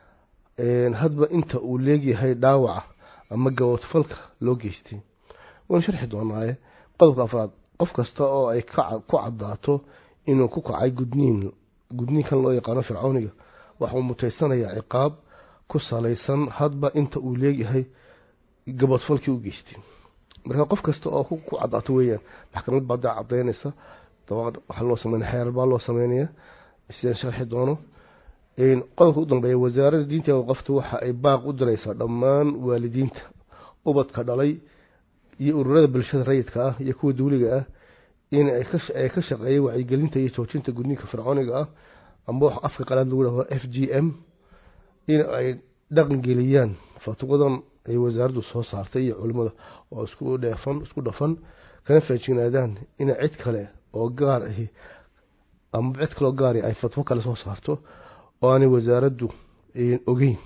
hadba inta uu leegyahay dhaawaca ama gabadfalka loo geystay waynu sharxi doonaaye qodobka afraad qof kasta oo ay ku caddaato inuu ku kacay gudniin gudniinkan loo yaqaano fircooniga waxauu mutaysanayaa ciqaab ku salaysan hadba inta uu leegyahay gabadfalkii u geystay marka qof kasta oo ku caddaato weeyaan maxkamad baa daa cadaynaysa dabaqad waxaa loo sameynaya xeerar baa loo sameynaya sidaan sharxi doono qodobka u dambeeya wasaaradda diinta waqaftu waxa ay baaq u diraysaa dhammaan waalidiinta ubadka dhalay iyo ururada bulshada rayidka ah iyo kuwa dawliga ah in ay ka shaqeeyay wacyigelinta iyo joojinta gudniinka fircooniga ah amba wax afka qalaad lagu dhahdo f g m in ay dhaqangeliyaan fatwadan ay wasaaraddu soo saartay iyo culimada oo isku dheefan isku dhafan kana feejignaadaan in cid kale oo gaar ahi ama cid kaloo gaari ay fatwo kale soo saarto oo aanay wasaaraddu ogeyn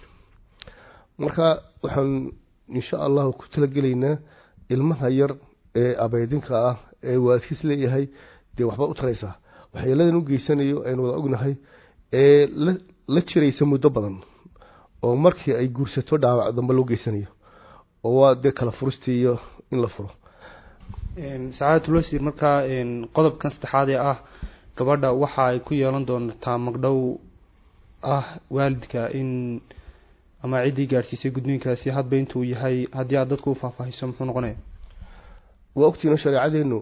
marka waxaan insha allahu ku talagelaynaa ilmaha yar ee abeydinka ah ee waalidkiis leeyahay dee waxba u taraysaa waxyeeladan u geysanayo aynu wada ognahay ee la jiraysa muddo badan oo markii ay guursato dhaawac dambe loo geysanayo oo waa dee kala furistii iyo in la furo sacaadatul wasiir markaa qodobkan saddexaad ee ah gabadha waxa ay ku yeelan doontaa magdhow ah waalidka in ama ciddii gaadhsiisay gudniinkaasi hadba intuu yahay haddii aad dadku u faahfaahiso muxuu noqonaya waa ogtiina shareecadeenu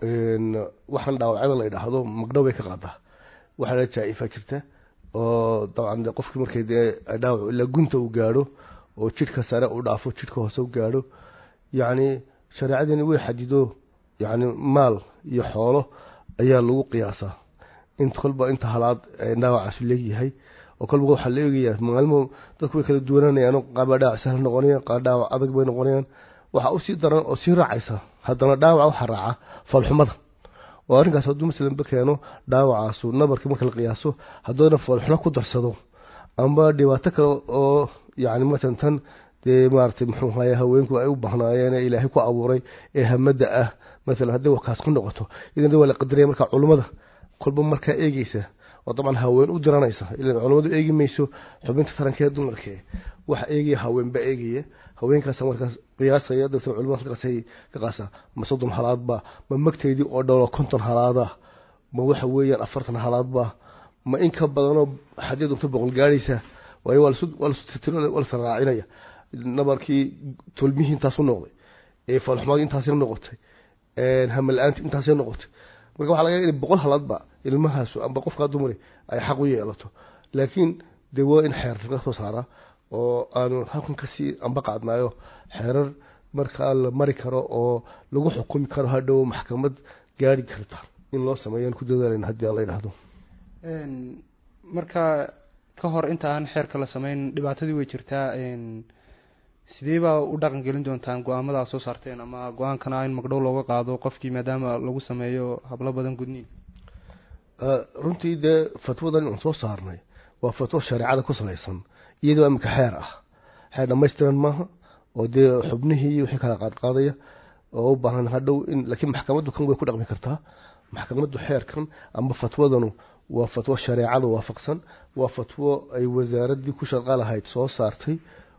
waxaan dhaawacyada la idhaahdo magdhow bay ka qaadaa waxaa la jaa-ifa jirta oo dabcan de qofkii markay dee dhaawac ilaa gunta uu gaadho oo jidhka sare u dhaafo jidhka hoose u gaadho yacni shareecadeeni way xadido yacni maal iyo xoolo ayaa lagu qiyaasaa in kolba inta halaad dhaawacaas leegyahay oo kolba waxaa la eegayaa maalmo dadku way kala duwananayaan qaar baa dhaawac sahal noqonayaan qaar dhaawac adag bay noqonayaan waxaa usii daran oo sii raacaysa haddana dhaawac waxaa raaca foolxumada oo arrinkaas hadduu masalanba keeno dhaawacaasu nabarkii marka la qiyaaso hadduuna foolxumo ku darsado amba dhibaato kale oo yacni masalan tan dee maaragtay muxuu ahaye haweenku ay u bahnaayeen ee ilaahay ku abuuray ee hamada ah masalan hadday wakaas ku noqoto idan waa la qadaraya marka culummada kolba markaa eegeysa oo dabcan haween u diranaysa ilan culummadu eegi mayso xubinta tarankeeda dumarkee waxa eegaya haweenba eegaya haweenkaas markaas qiyaasaya dadka culimada markaasay ka qaasaa ma soddon halaadba ma magteydii oo dhowlo konton halaada ma waxa weeyaan afartan halaadba ma in ka badanoo haddii doonto boqol gaadhaysa waayo waa lasoo raacinaya nabarkii tolmihii intaasu noqday ee foolxumaadii intaasay noqotay hamala-aanti intaasay noqotay marka waxa laga in boqol halaadba ilmahaasu amba qofkaa dumari ay xaq u yeelato laakiin dee waa in xeer laga soo saaraa oo aanu halkan kasii amba qaadnaayo xeerar markaa la mari karo oo lagu xukumi karo hadhow maxkamad gaari karta in loo sameeyo ku dadaalayna haddii la yidhaahdo marka ka hor inta aan xeerka la sameyn dhibaatadii way jirtaa sidee baa u dhaqan gelin doontaan go-aamada aad soo saarteen ama go-aankana in magdhow looga qaado qofkii maadaama lagu sameeyo hablo badan gudniin runtii dee fatwadan aan soo saarnay waa fatwo shareecada ku salaysan iyadoo imika xeer ah xeer dhamaystiran maaha oo dee xubnihii iyo wixii kala qaadqaadaya oo u baahan hadhow in laakiin maxkamaddu kan way ku dhaqmi kartaa maxkamaddu xeerkan amba fatwadanu waa fatwo shareecada waafaqsan waa fatwo ay wasaaraddii ku shaqa lahayd soo saartay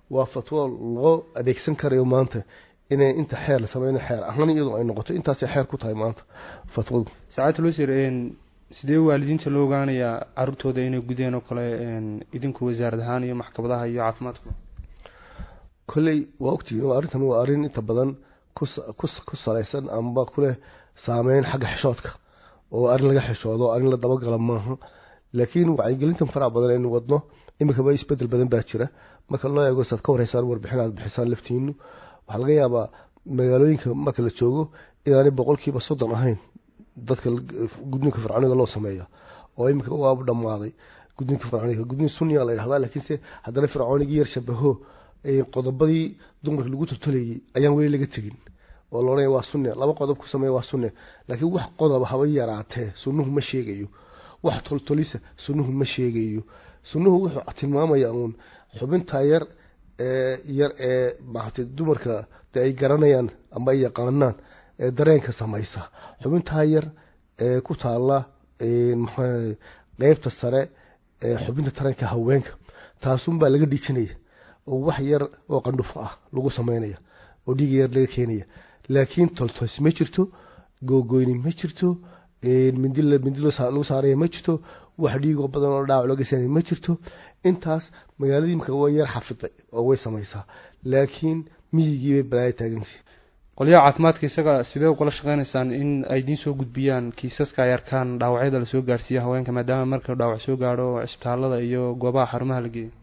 waa fatwo loo adeegsan karayo maanta inay inta xeer la sameyno xeer ahaan iyadoo ay noqoto intaasay xeer ku tahay maanta fatwadu saacadda losir sidee waalidiinta loo ogaanayaa caruurtooda inay gudeen oo kale idinku wasaarad ahaan iyo maxkamadaha iyo caafimaadku kolley waa ogtihiin arrintan waa arrin inta badan ku salaysan amba kuleh saameyn xagga xishoodka oo arrin laga xishoodo arrin la dabagala maaha laakiin wacyigelintan faraha badan aynu wadno iminkaba isbedel badan baa jira marka loo eego saad ka wareysaan warbixin aad bixisaan laftiinu waxaa laga yaabaa magaalooyinka marka la joogo inaanay boqolkiiba soddon ahayn dadka gudniinka fircooniga loo sameeya oo iminka waaba dhammaaday gudniinka fircooniga gudniin sunniya la yidhahdaa laakiinse haddana fircoonigii yar shabaho qodobadii dumarka lagu tortolayay ayaan weli laga tegin oo la odhanaya waa sunne laba qodob ku sameeya waa sunne laakiin wax qodob haba yaraatee sunnuhu ma sheegayo wax toltolisa sunnuhu ma sheegayo sunnuhu wuxuu tilmaamaya uun xubintaa yar ee yar ee maaragtay dumarka de ay garanayaan ama ay yaqaanaan ee dareenka samaysa xubintaa yar ee ku taalla maxaa qeybta sare ee xubinta taranka haweenka taasunbaa laga dhiijinaya oo wax yar oo qandhufo ah lagu sameynaya oo dhiiga yar laga keenaya laakiin toltos ma jirto googoyni ma jirto mindi mindi lagu saaraya ma jirto wax dhiigoo badan oo dhaawac looga saanaya ma jirto intaas magaaladii imika way yar xafiday oo way samaysaa laakiin miyigii bay balaaya taagantay qolyaha caafimaadka isaga sidee ugala shaqeynaysaan in ay idiin soo gudbiyaan kiisaska ay arkaan dhaawacyada lasoo gaarsiiya haweenka maadaama marka dhaawac soo gaadho cisbitaalada iyo goobaha xarumaha la geeyo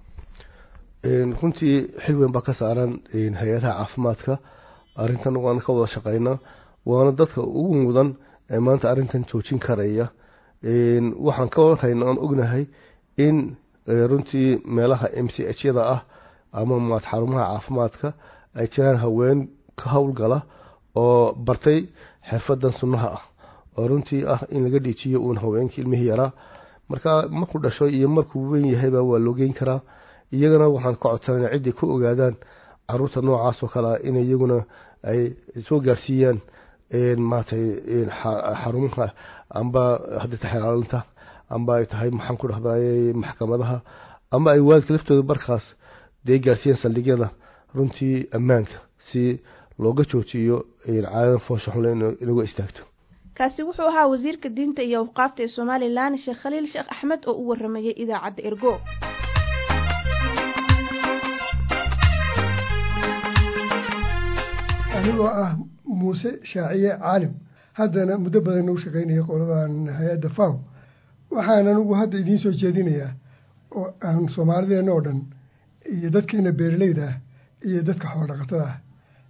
runtii xil weyn baa ka saaran hay-adaha caafimaadka arrintan waana ka wada shaqeynaa waana dadka ugu mudan ee maanta arrintan joojin karaya waxaan ka warhayna aan ognahay in runtii meelaha m c h yada ah ama maad xarumaha caafimaadka ay jiraan haween ka howlgala oo bartay xirfadan sunnaha ah oo runtii ah in laga dhiijiyo uun haweenkii ilmihii yaraa marka markuu dhasho iyo markuu weyn yahayba waa loo geyn karaa iyagana waxaan ka codsanayna ciddii ku ogaadaan caruurta noocaas oo kale ah in iyaguna ay soo gaarsiiyaan maratay xarumaha amba haddii tahay xelaalinta amba ay tahay maxaan ku dhahday maxkamadaha ama ay waalidka laftooda barkaas dee gaarsiiyaan saldhigyada runtii ammaanka si looga joojiyo caadadan foosha xunle inagu istaagto kaasi wuxuu ahaa wasiirka diinta iyo awqaafta ee somalilan sheekh khaliil sheekh axmed oo u waramayay idaacadda ergo anigoo ah muuse shaaciye caalim haddana muddo badan u shaqaynaya qoladan hay-adda faw waxaan anigu hadda idiin soo jeedinayaa oo aan soomaalideenna oo dhan iyo dadkeena beeraleyda ah iyo dadka xoolodhaqatada ah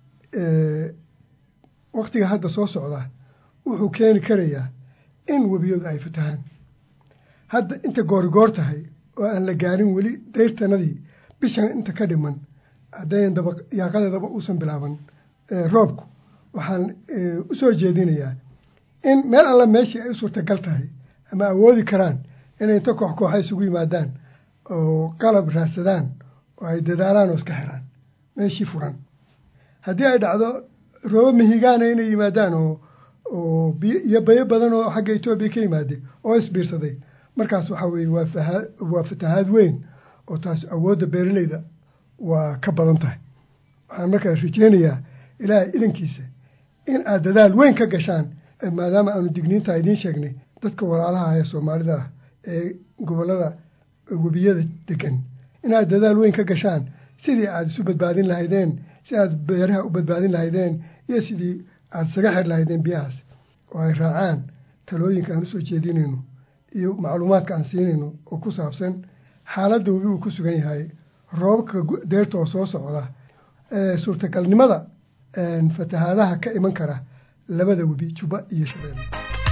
waktiga hadda soo socda wuxuu keeni karayaa in webiyadu ay fatahaan hadda inta goorigoor tahay oo aan la gaarin weli dayrtanadii bishan inta ka dhiman haddayan daba yaaqadeedaba uusan bilaaban roobku waxaan u soo jeedinayaa in meel alla meeshii ay u suurtagal tahay ama awoodi karaan inay inta koox kooxa isugu yimaadaan oo qalab raadsadaan oo ay dadaalaan oo iska xiraan meeshii furan haddii ay dhacdo roobo mihigaana inay yimaadaan oo oo biyo iyo bayo badan oo xagga etoobiya ka yimaade oo isbiirsaday markaas waxaa weeye waa fahaa waa fatahaad weyn oo taas awoodda beeraleyda waa ka badan tahay waxaan markaas rajeynayaa ilaahay idankiisa in aad dadaal weyn ka gashaan maadaama aanu digniintaa idiin sheegnay dadka walaalaha ee soomaalida ah ee gobollada webiyada degan inaad dadaal weyn ka gashaan sidii aada isu badbaadin lahaydeen si aad beeraha u badbaadin lahaydeen iyo sidii aada isaga xir lahaydeen biyahaas oo ay raacaan talooyinka aan usoo jeedinayno iyo macluumaadka aan siinayno oo ku saabsan xaaladda webi uu ku sugan yahay roobabka deerta oo soo socda suurtagalnimada fatahaadaha ka iman kara labada webi juba iyo shabeelle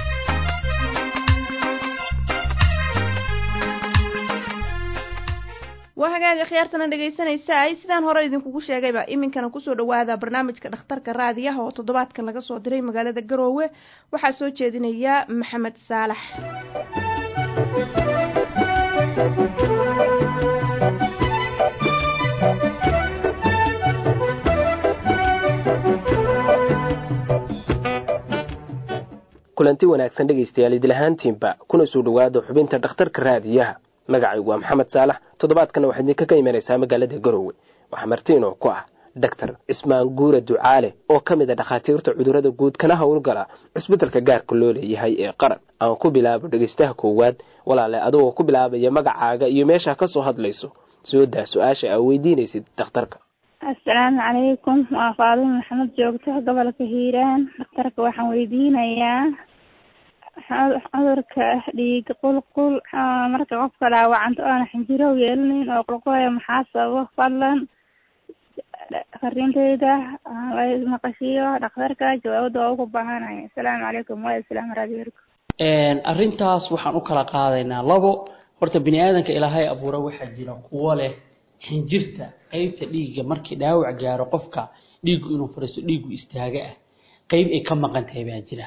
waa hagaaga khiyaartana dhegaysanaysaay sidaan hore idinkugu sheegayba iminkana kusoo dhawaada barnaamijka dhakhtarka raadiyaha oo toddobaadkan laga soo diray magaalada garoowe waxaa soo jeedinaya maxamed saalax kulanti wanaagsan dhegaystayaal idilahaantiinba kuna soo dhowaada xubinta dhakhtarka raadiyaha magacaygu waa maxamed saalax toddobaadkana waxaad idinka ka imanaysaa magaalada garowe waxaa martiinoo ku ah doctor cismaan guure ducaale oo ka mid a dhakhaatiirta cudurrada guud kana howlgala cusbitalka gaarka loo leeyahay ee qaran aan ku bilaabo dhegaystaha koowaad walaale adigoo ku bilaabaya magacaaga iyo meeshaa ka soo hadlayso soo daa su-aasha aa weydiinaysid dhakhtarka assalaamu calaykum waa faadimo maxamed joogto gobolka hiiraan dhakhtarka waxaan weydiinayaa cudurka dhiig qulqul marka qofka dhaawacanta oona xinjirow yeelinin oo qulqulaya maxaa sababo fadlan fariinteyda maqashiyo dhakhtarka jawaabada waa ugu baahanaya assalaamu calaykum waa islaam raadiyerka arrintaas waxaan u kala qaadaynaa labo horta bini aadanka ilaahay abuura waxaa jira kuwo leh xinjirta qeybta dhiigga markii dhaawac gaaro qofka dhiiggu inuu fariisto dhiiggu istaaga ah qeyb ay ka maqan tahay baa jira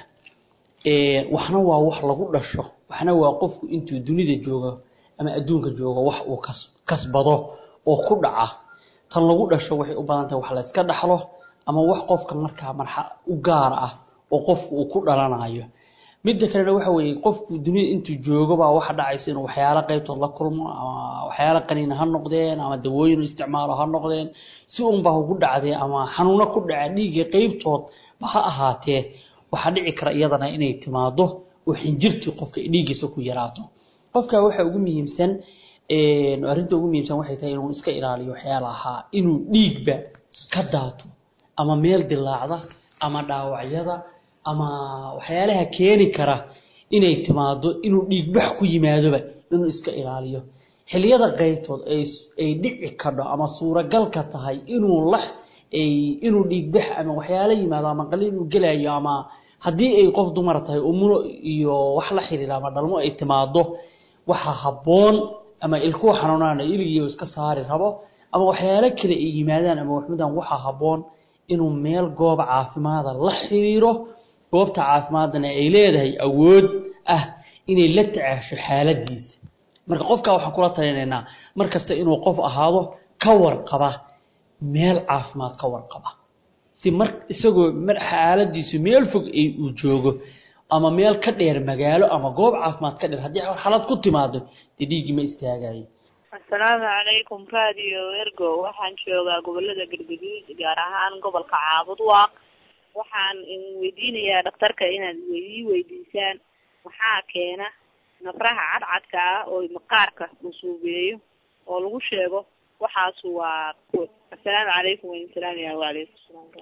waxna waa wax lagu dhasho waxna waa qofku intuu dunida joogo ama adduunka joogo wax uu kas kasbado oo ku dhaca tan lagu dhasho waxay u badan tahay wax la iska dhaxlo ama wax qofka markaa marxa u gaar ah oo qofku uu ku dhalanayo midda kalena waxa weeye qofku dunida intuu joogo baa waxa dhacaysa inuu waxyaalo qaybtood la kulmo ama waxyaalo qaniina ha noqdeen ama dawooyin isticmaalo ha noqdeen si unbaa ugu dhacdee ama xanuuno ku dhaca dhiigga qaybtood ba ha ahaatee waxaa dhici kara iyadana inay timaado oo xinjirtii qofka dhiiggiisa ku yaraato qofka waxa ugu muhiimsan arrinta ugu muhiimsan waxay tahay inuu iska ilaaliyo waxyaalaha inuu dhiigba ka daato ama meel dilaacda ama dhaawacyada ama waxyaalaha keeni kara inay timaado inuu dhiigbax ku yimaadoba inuu iska ilaaliyo xiliyada qaybtood ay dhici kadho ama suuragalka tahay inuu la inuu dhiigbax ama waxyaalo yimaado ama qalin inuu gelayo ama haddii ay qof dumar tahay umuno iyo wax la xiriira ama dhalmo ay timaado waxa habboon ama ilkuwa xanuunaan iligiiyo iska saari rabo ama waxyaalo kale ay yimaadaan ama waxmudan waxa habboon inuu meel goob caafimaada la xiriiro goobta caafimaadana ay leedahay awood ah inay la tacaasho xaaladiisa marka qofka waxaan kula talinaynaa mar kasta inuu qof ahaado ka warqaba meel caafimaad ka warqaba si mar isagoo mar xaaladiisu meel fog ay uu joogo ama meel ka dheer magaalo ama goob caafimaad ka dheer haddii xaalad ku timaado dee dhiiggii ma istaagayo assalaamu calaykum radio ergo waxaan joogaa gobolada galgaduud gaar ahaan gobolka caabud waaq waxaan weydiinayaa dhakhtarka inaad ii weydiisaan maxaa keena nafraha cadcadka ah oo maqaarka uu suubeeyo oo lagu sheego waxaas waa assalaamu calaykum wansalaamya wacalaykum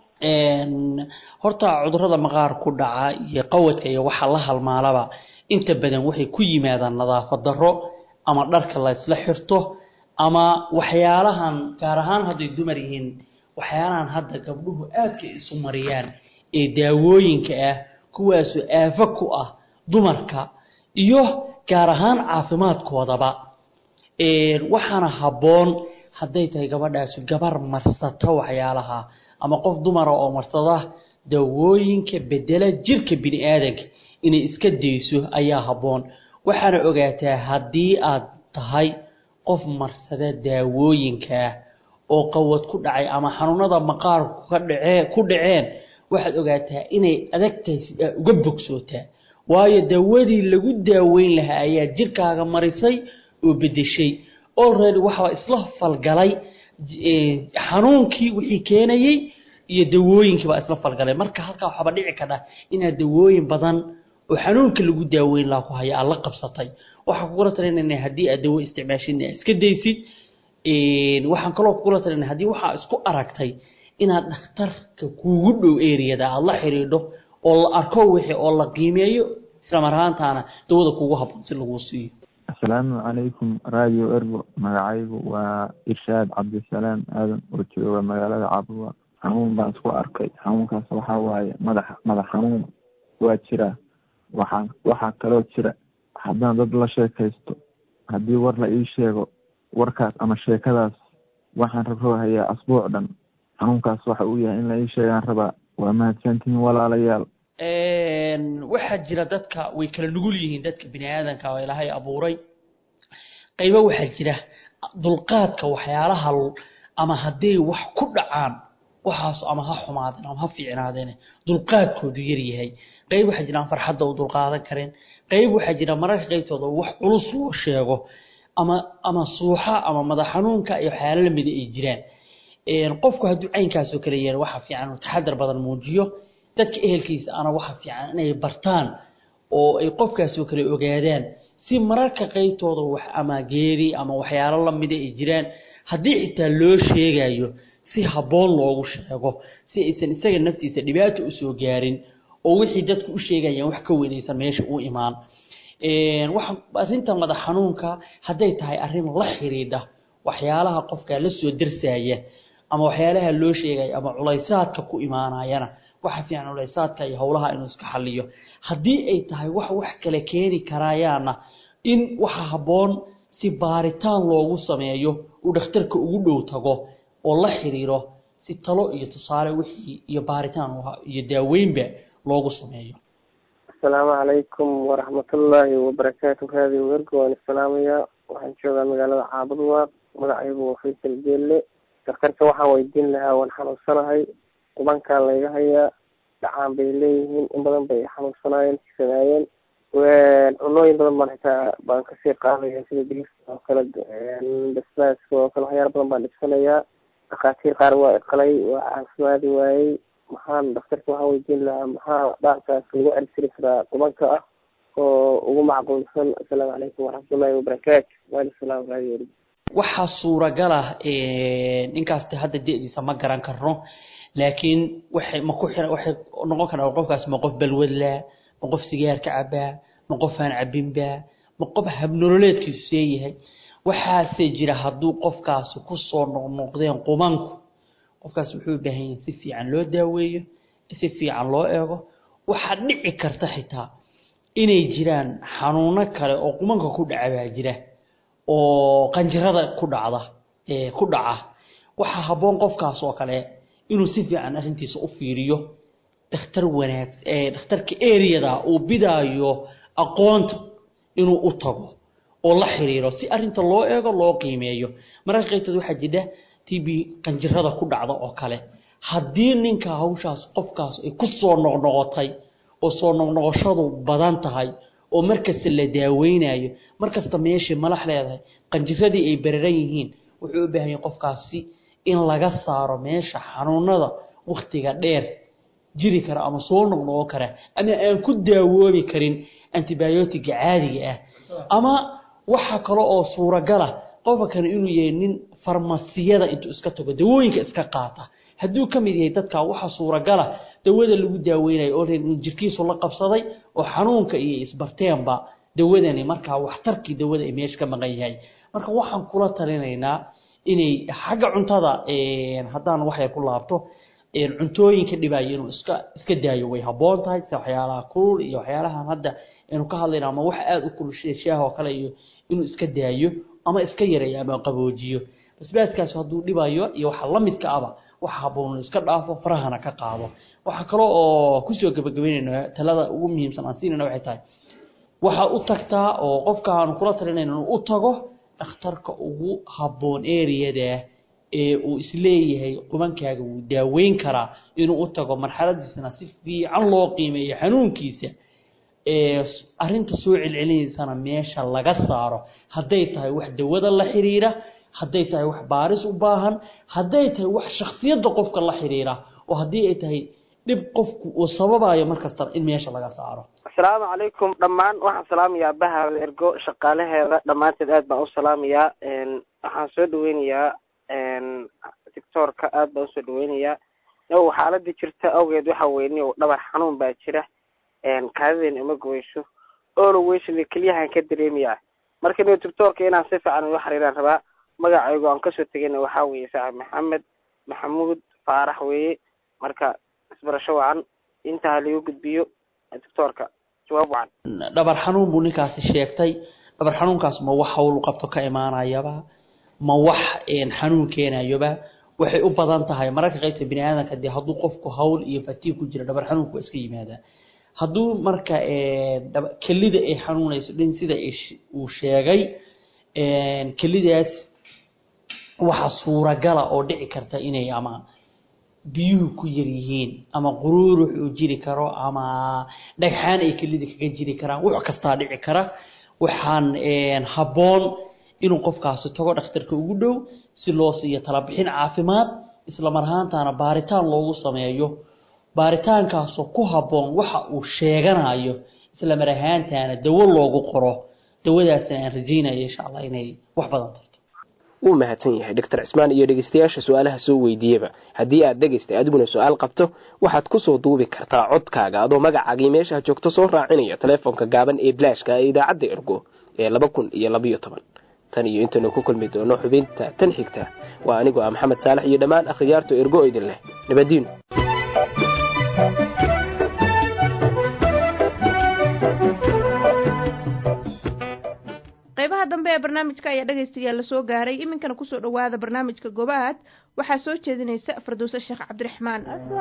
salaam horta cudurada maqaar ku dhaca iyo qawadka iyo waxa la halmaalaba inta badan waxay ku yimaadaan nadaafad darro ama dharka la isla xirto ama waxyaalahan gaar ahaan hadday dumar yihiin waxyaalahan hadda gabdhuhu aadka isu mariyaan ee daawooyinka ah kuwaasoo aafo ku ah dumarka iyo gaar ahaan caafimaadkoodaba waxaana habboon hadday tahay gabadhaasi gabar marsata waxyaalaha ama qof dumara oo marsada daawooyinka bedela jirka bini aadanka inay iska dayso ayaa habboon waxaana ogaataa haddii aad tahay qof marsada daawooyinkaa oo qawad ku dhacay ama xanuunada maqaarku ka dhacee ku dhaceen waxaad ogaataa inay adag tahay si aa uga bogsootaa waayo daawadii lagu daaweyn lahaa ayaa jirkaaga marisay oo bedeshay already waxaa isla falgalay xanuunkii wixii keenayey iyo dawooyinkii baa isla falgalay marka halkaa waxaaba dhici kadha inaad dawooyin badan oo xanuunka lagu daaweyn lahaa ku haya aad la qabsatay waxaan kugula talinayna haddii aad dawo isticmaashid aad iska daysid waxaan kaloo kugula talinay haddii waxaa isku aragtay inaad dhakhtarka kuugu dhow eriyada aad la xidhiidho oo la arko wixii oo la qiimeeyo isla mar ahaantaana dawada kuugu habboon si laguu siiyo asalaamu calaykum radio ergo magacaygu waa irshaad cabdisalaam aadan oo jooga magaalada cabduwa xanuun baan isku arkay xanuunkaas waxaa waaye madax madax xanuun waa jira waxaa waxaa kaloo jira haddaan dad la sheekaysto haddii war la ii sheego warkaas ama sheekadaas waxaan rabroohayaa asbuuc dhan xanuunkaas waxa uu yahay in la ii sheegaan rabaa waa mahadsantihiin walaalayaal waxaa jira dadka way kala nugul yihiin dadka bini aadanka oo ilaahay abuuray qaybo waxaa jira dulqaadka waxyaalaha ama hadday wax ku dhacaan waxaas ama ha xumaadeen ama ha fiicnaadeen dulqaadkoodu yar yahay qayb waxaa jira aan farxadda u dulqaadan karin qayb waxaa jira mararka qaybtooda wax culus loo sheego ama ama suuxa ama madax xanuunka iyo waxyaalo lamida ay jiraan qofku hadduu caynkaasoo kale yeelo waxaa fiican inuu taxadar badan muujiyo dadka ehelkiisa ana waxaa fiican inay bartaan oo ay qofkaasoo kale ogaadaan si mararka qaybtooda wax ama geeri ama waxyaalo lamida ay jiraan haddii xitaa loo sheegayo si habboon loogu sheego si aysan isaga naftiisa dhibaato usoo gaarin oo wixii dadku u sheegayaan wax ka weynaysan meesha u imaan waxa arrinta madax xanuunka hadday tahay arrin la xiriidha waxyaalaha qofka la soo darsaya ama waxyaalaha loo sheegaya ama culaysaadka ku imaanayana waxa fiican culaysaadka iyo howlaha inuu iska xaliyo haddii ay tahay wax wax kale keeni karayaana in waxa habboon si baaritaan loogu sameeyo uu dhakhtarka ugu dhow tago oo la xiriiro si talo iyo tusaale wixii iyo baaritaan iyo daaweynba loogu sameeyo asalaamu calaykum waraxmatullaahi wabarakaatu raadiyo wergo waan islaamayaa waxaan joogaa magaalada caabudwaaq magacaygu waa faysal geelle daktarka waxaan weydiin lahaa waan xanuunsanahay qubankaa layga hayaa dhacaan bay leeyihiin in badan bay xanuunsanaayeen sanaayeen cunooyin badan baan xitaa baan kasii qaadaya sida digirta oo kale basbaaska oo kale waxyaala badan baan dhibsanayaa dhakhaatiir qaar waa iqalay waa caafimaadi waayey maxaan daktarka waxaan weydiin lahaa maxaa dhaarkaas lagu celtiri karaa qubanka ah oo ugu macquulsan asalaamu calaykum waraxmatullaahi wabarakaatu waalisalaam raadiyo waxaa suuragal ah ninkaas hadda de-diisa ma garan karno laakiin waxay ma ku xira waxay noqon karaa qofkaas ma qof balwadlaa ma qof sigaar ka cabaa ma qof aan cabinba ma qof habnololeedkiisu seeyahay waxaase jira hadduu qofkaasi kusoo noqnoqdeen qumanku qofkaas wuxuu u baahan yahay si fiican loo daaweeyo si fiican loo eego waxaa dhici karta xitaa inay jiraan xanuuno kale oo qumanka ku dhaca baa jira oo qanjirada ku dhacda ee ku dhaca waxaa habboon qofkaas oo kale inuu si fiican arrintiisa u fiiriyo dhakhtar wanaag ee dhakhtarka eriyada uu bidaayo aqoonta inuu u tago oo la xiriiro si arrinta loo eego loo qiimeeyo mararka qaybtood waxaa jira tb qanjirada ku dhacda oo kale haddii ninka hawshaas qofkaas ay ku soo noqnoqotay oo soo noqnoqoshadu badan tahay oo markasta la daaweynayo markasta meeshii malax leedahay qanjiradii ay bararan yihiin wuxuu u baahan yahay qofkaasi in laga saaro meesha xanuunada waktiga dheer jiri kara ama soo noqnoqon kara ama aan ku daawoobi karin antibiotiga caadiga ah ama waxa kale oo suuragala qofka kale inuu yahay nin farmasiyada intuu iska tago dawooyinka iska qaata hadduu ka mid yahay dadka waxa suuragala dawada lagu daaweynayo oo in jirkiisu la qabsaday oo xanuunka iyo isbarteenba dawadani markaa waxtarkii dawada ay meesha ka maqan yahay marka waxaan kula talinaynaa inay xagga cuntada haddaan waxyar ku laabto cuntooyinka dhibaayo inuu iska iska daayo way habboon tahay sida waxyaalaha kulul iyo waxyaalahan hadda aynu ka hadlayna ama wax aada u kulul sida shaaha oo kale iyo inuu iska daayo ama iska yareeyo ama qaboojiyo basbaaskaas hadduu dhibayo iyo waxa la midka aba waxa habboon iska dhaafo farahana ka qaado waxa kale oo kusoo gabagabeynayna talada ugu muhiimsan aan siinayna waxay tahay waxa u tagtaa oo qofka aanu kula talinayna inuu u tago dhakhtarka ugu habboon eriyada ee uu isleeyahay qubankaaga wuu daaweyn karaa inuu u tago marxaladiisana si fiican loo qiimeeyo xanuunkiisa ee arrinta soo celcelinaysana meesha laga saaro hadday tahay wax dawada la xiriira hadday tahay wax baaris u baahan hadday tahay wax shaksiyadda qofka la xiriira oo haddii ay tahay dhib qofku uu sababayo markasta in meesha laga saaro asalaamu calaykum dhammaan waxaan salaamayaa baha ergo shaqaalaheeda dhammaanteed aad baan u salaamayaa waxaan soo dhaweynayaa doctoorka aad baan usoo dhaweynayaa o xaaladii jirta awgeed waxa weyne dhabar xanuun baa jira kaadideen ima goyso oolo weysada keliyahan ka dareemayaa marka ino doctoorka inaan si fiican ula xiriiraan rabaa magacaygu aan kasoo tegayna waxaa weeye saaxib maxamed maxamuud faarax weeye marka isbarasho wacan intaa lagu gudbiyo doctoorka jawaab wacan dhabar xanuun buu ninkaasi sheegtay dhabar xanuunkaas ma wax hawl qabto ka imaanayaba ma wax xanuun keenayoba waxay u badan tahay mararka qaybta bini aadamka dee hadduu qofku hawl iyo fatiig ku jira dhabar xanuunku waa iska yimaadaa hadduu marka kelida ay xanuunayso dhin sida uu sheegay kelidaas waxa suuragala oo dhici karta inay ama biyuhu ku yar yihiin ama quruurux uu jiri karo ama dhagxaan ay kelida kaga jiri karaan wax kastaa dhici kara waxaan habboon inuu qofkaasi tago dhakhtarka ugu dhow si loo siiyo talabixin caafimaad isla mar ahaantaana baaritaan loogu sameeyo baaritaankaasoo ku habboon waxa uu sheeganayo isla mar ahaantaana dawo loogu qoro dawadaasna aan rajeynaya insha allah inay wax badan tarto wuu mahadsan yahay doctor cismaan iyo dhegeystayaasha su-aalaha soo weydiiyeba haddii aad dhegaystay adiguna su-aal qabto waxaad kusoo duubi kartaa codkaaga adoo magacaagii meeshaha joogto soo raacinaya telefoonka gaaban ee bilaashka ee idaacadda ergo ee laba kun iyo labayo toban tan iyo intaynu ku kulmi doono xubinta tan xigta waa anigoo ah maxamed saalax iyo dhammaan akhriyaarta ergo idin leh nabadiinu qaybaha dambe ee barnaamijka ayaa dhegaystayaal la soo gaaray iminkana kusoo dhowaada barnaamijka gobaad waxaa soo jeedinaysa farduuse sheekh cabdiraxmaan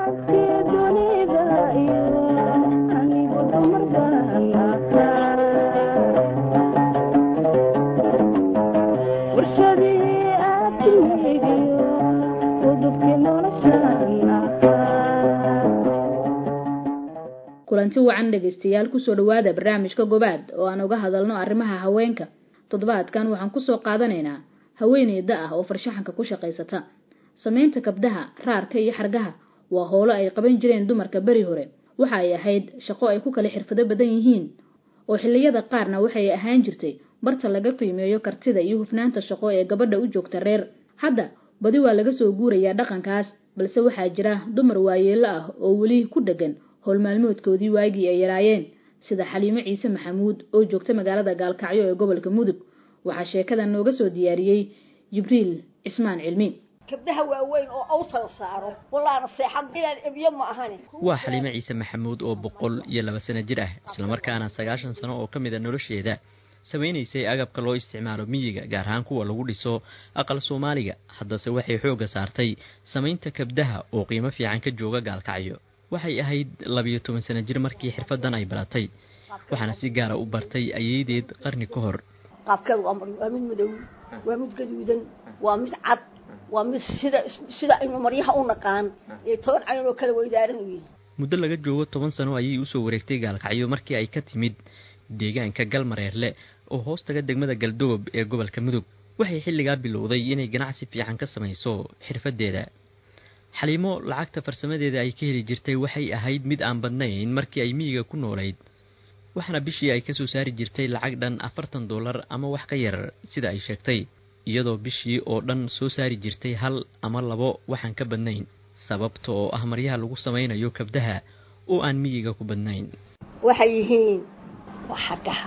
kulanti wacan dhegaystayaal kusoo dhowaada barnaamijka gobaad oo aan uga hadalno arrimaha haweenka toddobaadkan waxaan kusoo qaadanaynaa haweeneyda ah oo farshaxanka ku shaqaysata samaynta kabdaha raarka iyo xargaha waa howlo ay qaban jireen dumarka beri hore waxa ay ahayd shaqo ay ku kala xirfado badan yihiin oo xilliyada qaarna waxay ahaan jirtay barta laga qiimeeyo kartida iyo hufnaanta shaqo ee gabadha u joogta reer hadda badi waa laga soo guurayaa dhaqankaas balse waxaa jira dumar waayeelo ah oo weli ku dheggan howlmaalmoodkoodii waagii ay yaraayeen sida xaliimo ciise maxamuud oo joogta magaalada gaalkacyo ee gobolka mudug waxaa sheekadan nooga soo diyaariyey jibriil cismaan cilmi kabdaha waaweyn oo awtal saaro walaana seexan inaan ebyo ma ahani waa xaliimo ciise maxamuud oo boqol iyo laba sano jir ah islamarkaana sagaashan sano oo ka mid a nolosheeda samaynaysay agabka loo isticmaalo miyiga gaar ahaan kuwa lagu dhiso aqal soomaaliga haddase waxay xoogga saartay samaynta kabdaha oo qiimo fiican ka jooga gaalkacyo waxay ahayd labiyo toban sano jir markii xirfadan ay baratay waxaana si gaara u bartay ayeydeed qarni ka hor qaabkeedu waa waa mid madow waa mid gaduudan waa mid cad waa mid sida sida aynu maryaha u naqaan ee toban cayn oo kala weydaaran u yihin muddo laga joogo toban sano ayay usoo wareegtay gaalkacyo markii ay ka timid deegaanka galmareerle oo hoostaga degmada galdoob ee gobolka mudug waxay xilligaa bilowday inay ganacsi fiican ka samayso xirfadeeda xaliimo lacagta farsamadeeda ay ka heli jirtay waxay ahayd mid aan badnayn markii ay miyiga ku noolayd waxaana bishii ay kasoo saari jirtay lacag dhan afartan dollar ama wax ka yar sida ay sheegtay iyadoo bishii oo dhan soo saari jirtay hal ama labo waxaan ka badnayn sababta oo ah maryaha lagu samaynayo kabdaha oo aan miyiga ku badnayn waxay yihiin waa xargaha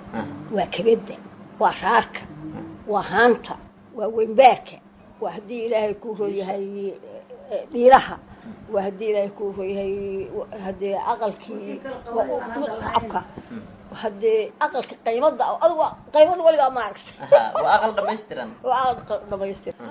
waa kabedda waa raarka waa haanta waa weynbaarka waa haddii ilaahay kuu rooyahay dhiiraha waa haddii ilaahay kuu rooyahay haddee aqalkii cabka haddee aqalka qaymada adigu qaymada weligaa ma aragta waa aqal dhamaystiran waa aqal dhamaystiran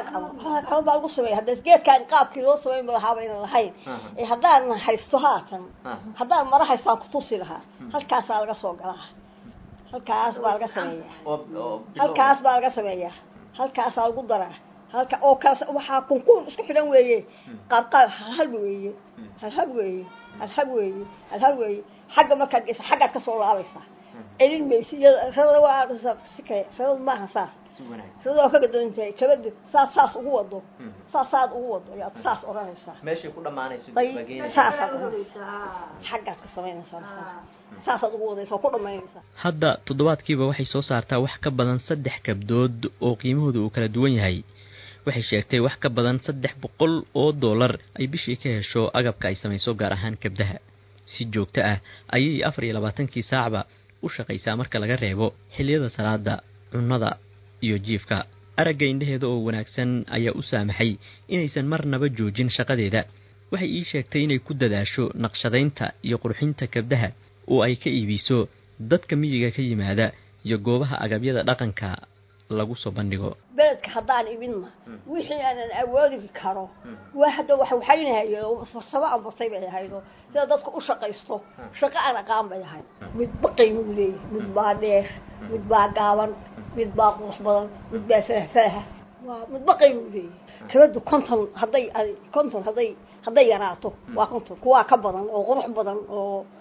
xama baa lagu sameeya hadda geedkaan qaabkii loo samayn lahaaba aynan lahayn ee haddaan haysto haatan haddaan mara haystaan kutusi lahaa halkaasaa laga soo galaa halkaas baa laga sameeyaa halkaas baa laga sameeyaa halkaasaa lagu daraa halka oo kaas waxaa kunkuun isku xidhan weeye qaab qaab halhal weeye halhal weeye halhal weeye halhal weeye xagga markaad geysa xaggaad ka soo laabaysaa celin maysi iyada rada waa sikay rada maaha saas rada waa ka gadoontahay kabada saas saas ugu wado saas saad ugu wado ayaad saas odhanaysaa meeshay ku dhamaanayso saasaad odhanaysaa xaggaad ka samaynaysaa saasaad ugu wadaysaa ku dhamaynaysaa hadda toddobaadkiiba waxay soo saartaa wax ka badan saddex kabdood oo qiimahooda uu kala duwan yahay waxay sheegtay wax ka badan saddex boqol oo dollar ay bishii ka hesho agabka ay samayso gaar ahaan kabdaha si joogto ah ayay afar iyo labaatankii saacba u shaqaysaa marka laga reebo xilliyada salaada cunnada iyo jiifka aragga indhaheeda oo wanaagsan ayaa u saamaxay inaysan marnaba joojin shaqadeeda waxay ii sheegtay inay ku dadaasho naqshadaynta iyo qurxinta kabdaha oo ay ka iibiso dadka miyiga ka yimaada iyo goobaha agabyada dhaqanka lagu soo bandhigo beledka haddaan ibinma wixii aanan awoodi karo waa hadda wax waxaynahayo farsamo aan bartay bay ahaydo sida dadka u shaqaysto shaqo aan aqaan bay ahayd mid baqaymuu leeyahay mid baa dheer mid baa gaaban mid baa qurux badan mid baa faahfaaha waa mid baqaymuu leeyahay kabadu konton hadday konton hadday hadday yaraato waa konton kuwaa ka badan oo qurux badan oo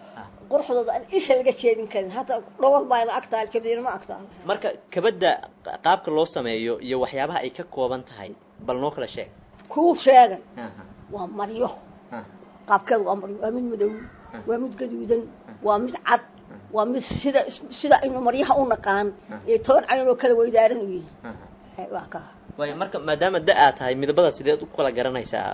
quruxdooda aan isha laga jeedin karin hata dhowr baana agtaal kabdiina ma agtaal marka kabadda qaabka loo sameeyo iyo waxyaabaha ay ka kooban tahay bal noo kala sheeg kuu sheegan waa maryo qaabkeedu waa maryo waa mid madow waa mid gaduudan waa mid cad waa mid sida sida aynu maryaha u naqaan iyo toban cayn oo kala weydaaran u yihin waa ka waayo marka maadaama da aad tahay midabada sideed u kala garanaysaa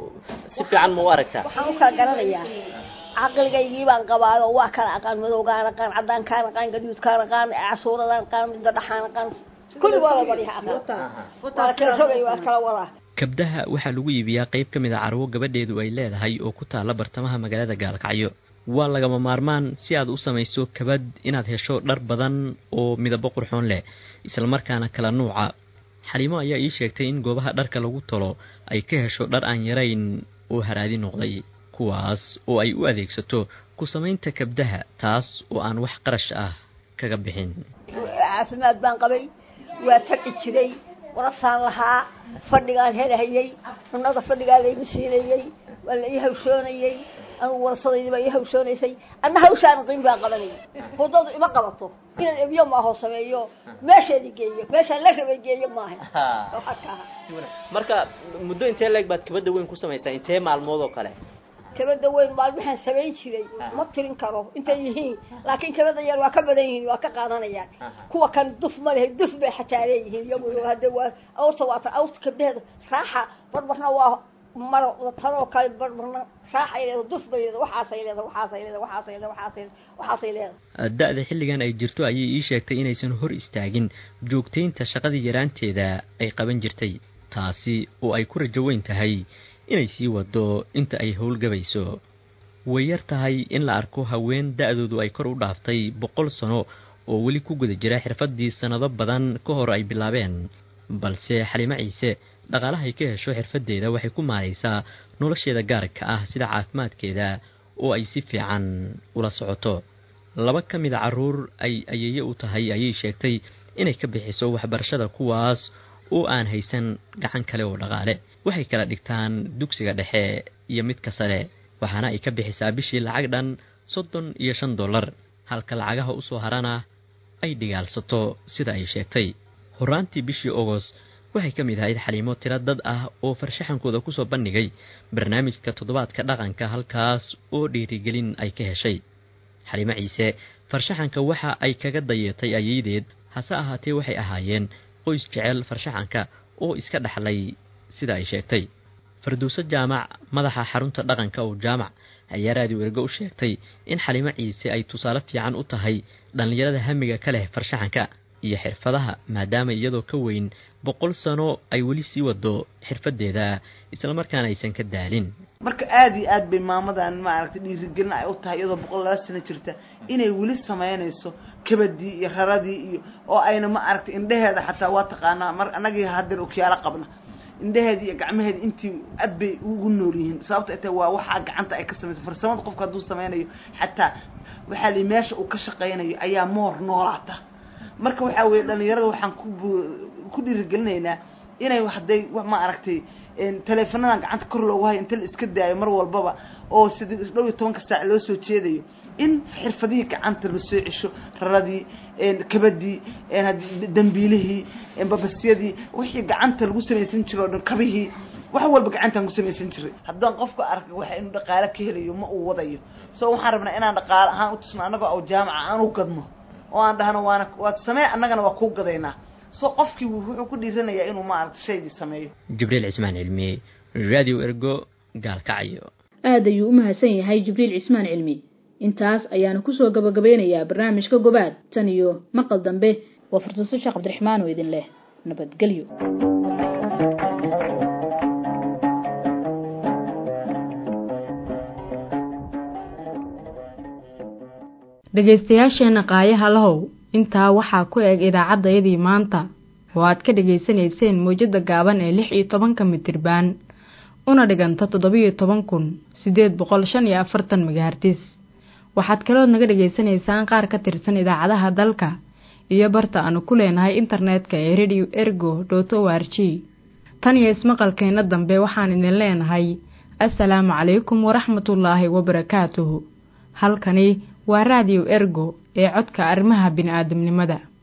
si fiican ma u aragtaa waxaan u kala garanayaa caqligaygii baan qabaayo waa kala aqaan madowgaan aqaan cadaankaan aqaan gaduudkaan aqaan casuuradaan aqaan midda dhaxaan aqaan kulli waa la maryaha aqaan waa la kala rogay waa kala wadaa kabdaha waxaa lagu iibiyaa qayb ka mid a carwo gabadheedu ay leedahay oo ku taalla bartamaha magaalada gaalkacyo waa lagama maarmaan si aad u samayso kabad inaad hesho dhar badan oo midabo qurxoon leh islamarkaana kala nuuca xaliimo ayaa ii sheegtay in goobaha dharka lagu tolo ay ka hesho dhar aan yarayn oo haraadi noqday kuwaas oo ay u adeegsato ku samaynta kabdaha taas oo aan wax qarash ah kaga bixin caafimaad baan qabay waa tagi jiray warasaan lahaa fadhigaan helahayey cunada fadhigaa laygu siinayey waa la ii hawshoonayey anugu warasadaydi baa ii hawshoonaysay anna hawshaan qiim baan qabanayay hudadu ima qabato inaan ebyo maaho sameeyo meesheedi geeyo meeshaan la rabay geeyo maaha marka muddo intee leeg baad kabadda weyn ku samaysaa intee maalmood oo kale kabada weyn maalmahaan samayn jiray ma tirin karo intay yihiin laakiin kabada yar waa ka badan yihiin waa ka qaadanayaan kuwa kan duf ma lehe duf bay xataa leeyihiin iyagu hadda waa awrta waata awrta kabdaheeda raaxa barbarna waa maro tanoo kale barbarna raaxay leeda duf bay leeda waxaasay leeda waxaasay leeda waxaasay leeda waxaasay waxaasay leeda da-da xilligan ay jirto ayay ii sheegtay inaysan hor istaagin joogtaynta shaqadii yaraanteeda ay qaban jirtay taasi oo ay ku rajo weyn tahay inay sii wado inta ay howlgabayso way yar tahay in la arko haween da-doodu ay kor u dhaaftay boqol sano oo weli ku guda jira xirfaddii sannado badan ka hor ay bilaabeen balse xalimo ciise dhaqaalahay ka hesho xirfaddeeda waxay ku maaraysaa nolosheeda gaarka ah sida caafimaadkeeda oo ay si fiican ula socoto laba ka mid a carruur ay ayeeye u tahay ayay sheegtay inay ka bixiso waxbarashada kuwaas oo aan haysan gacan kale oo dhaqaale waxay kala dhigtaan dugsiga dhexe iyo midka sare waxaana ay ka bixisaa bishii lacag dhan soddon iyo shan dollar halka lacagaha u soo harana ay dhigaalsato sida ay sheegtay horaantii bishii ogost waxay ka mid ahayd xaliimo tiro dad ah oo farshaxankooda kusoo bandhigay barnaamijka toddobaadka dhaqanka halkaas oo dhiirigelin ay ka heshay xaliimo ciise farshaxanka waxa ay kaga dayeetay ayeydeed hase ahaatee waxay ahaayeen qoys jecel farshaxanka oo iska dhaxlay sida ay sheegtay farduuso jaamac madaxa xarunta dhaqanka oo jaamac ayaa raadiyo ergo u sheegtay in xalimo ciise ay tusaale fiican u tahay dhallinyarada hamiga ka leh farshaxanka iyo xirfadaha maadaama iyadoo ka weyn boqol sano ay weli sii wado xirfadeeda islamarkaana aysan ka daalin marka aada iyo aad bay maamadan maaragtay dhiirigelin ay u tahay iyadoo boqol laba sano jirta inay weli samaynayso kabadii iyo raradii iyo oo ayna ma aragtay indheheeda xataa waa taqaanaa mar anagii hadeer okiyaalo qabna indheheedi iyo gacmaheedi intii aad bay ugu nool yihiin sababto ay tahay waa waxaa gacanta ay ka samayso farsamada qofka hadduu sameynayo xataa waxaa li meesha uu ka shaqaynayo ayaa moor noolaata marka waxaa weye dhalinyarada waxaan ku ku dhiirigelinaynaa inay hadday ma aragtay teleefonadan gacanta kor loogu hayo inta la iska daayo mar walbaba oo sida dhow iyo tobanka saac loo soo jeedayo in xirfadihii gacanta la soo cesho raradii kabadii dambiilihii babasyadii wixii gacanta lagu samaysan jiro o dhan kabihii wax walba gacantaan ku samaysan jiray haddaan qofka arka waxa inuu dhaqaale ka helayo ma uu wadayo so waxaan rabnaa inaan dhaqaale ahaan utusno annagoo aw jaamaca aan u gadno oo aan dhahno waana waad samee annagana waa kuu gadaynaa so qofkii wuxuu ku dhiiranayaa inuu maaragta shaygii sameeyo jibriil cismaan cilmi radio ergo gaalkacyo aad ayuu u mahadsan yahay jibriil cismaan cilmi intaas ayaanu kusoo gabagabeynayaa barnaamijka gobaad tan iyo maqal dambe waa furtuso sheekh cabdiraxmaan oo idin leh nabadgelyo dhegaystayaasheenna qaayaha lahow intaa waxaa ku eg idaacaddayadii maanta oo aad ka dhegaysanayseen mowjadda gaaban ee lix iyo tobanka mitirbaan una dhiganta toddobiyo toban kun siddeed boqol shan iyo afartan megahartis waxaad kalood naga dhegaysanaysaan qaar ka tirsan idaacadaha dalka iyo barta aanu ku leenahay internetka ee radio ergo dot o r g tan iyo ismaqalkeenna dambe waxaan idin leenahay assalaamu calaykum waraxmatullaahi wabarakaatuhu halkani waa raadiyo ergo ee codka arrimaha bini'aadamnimada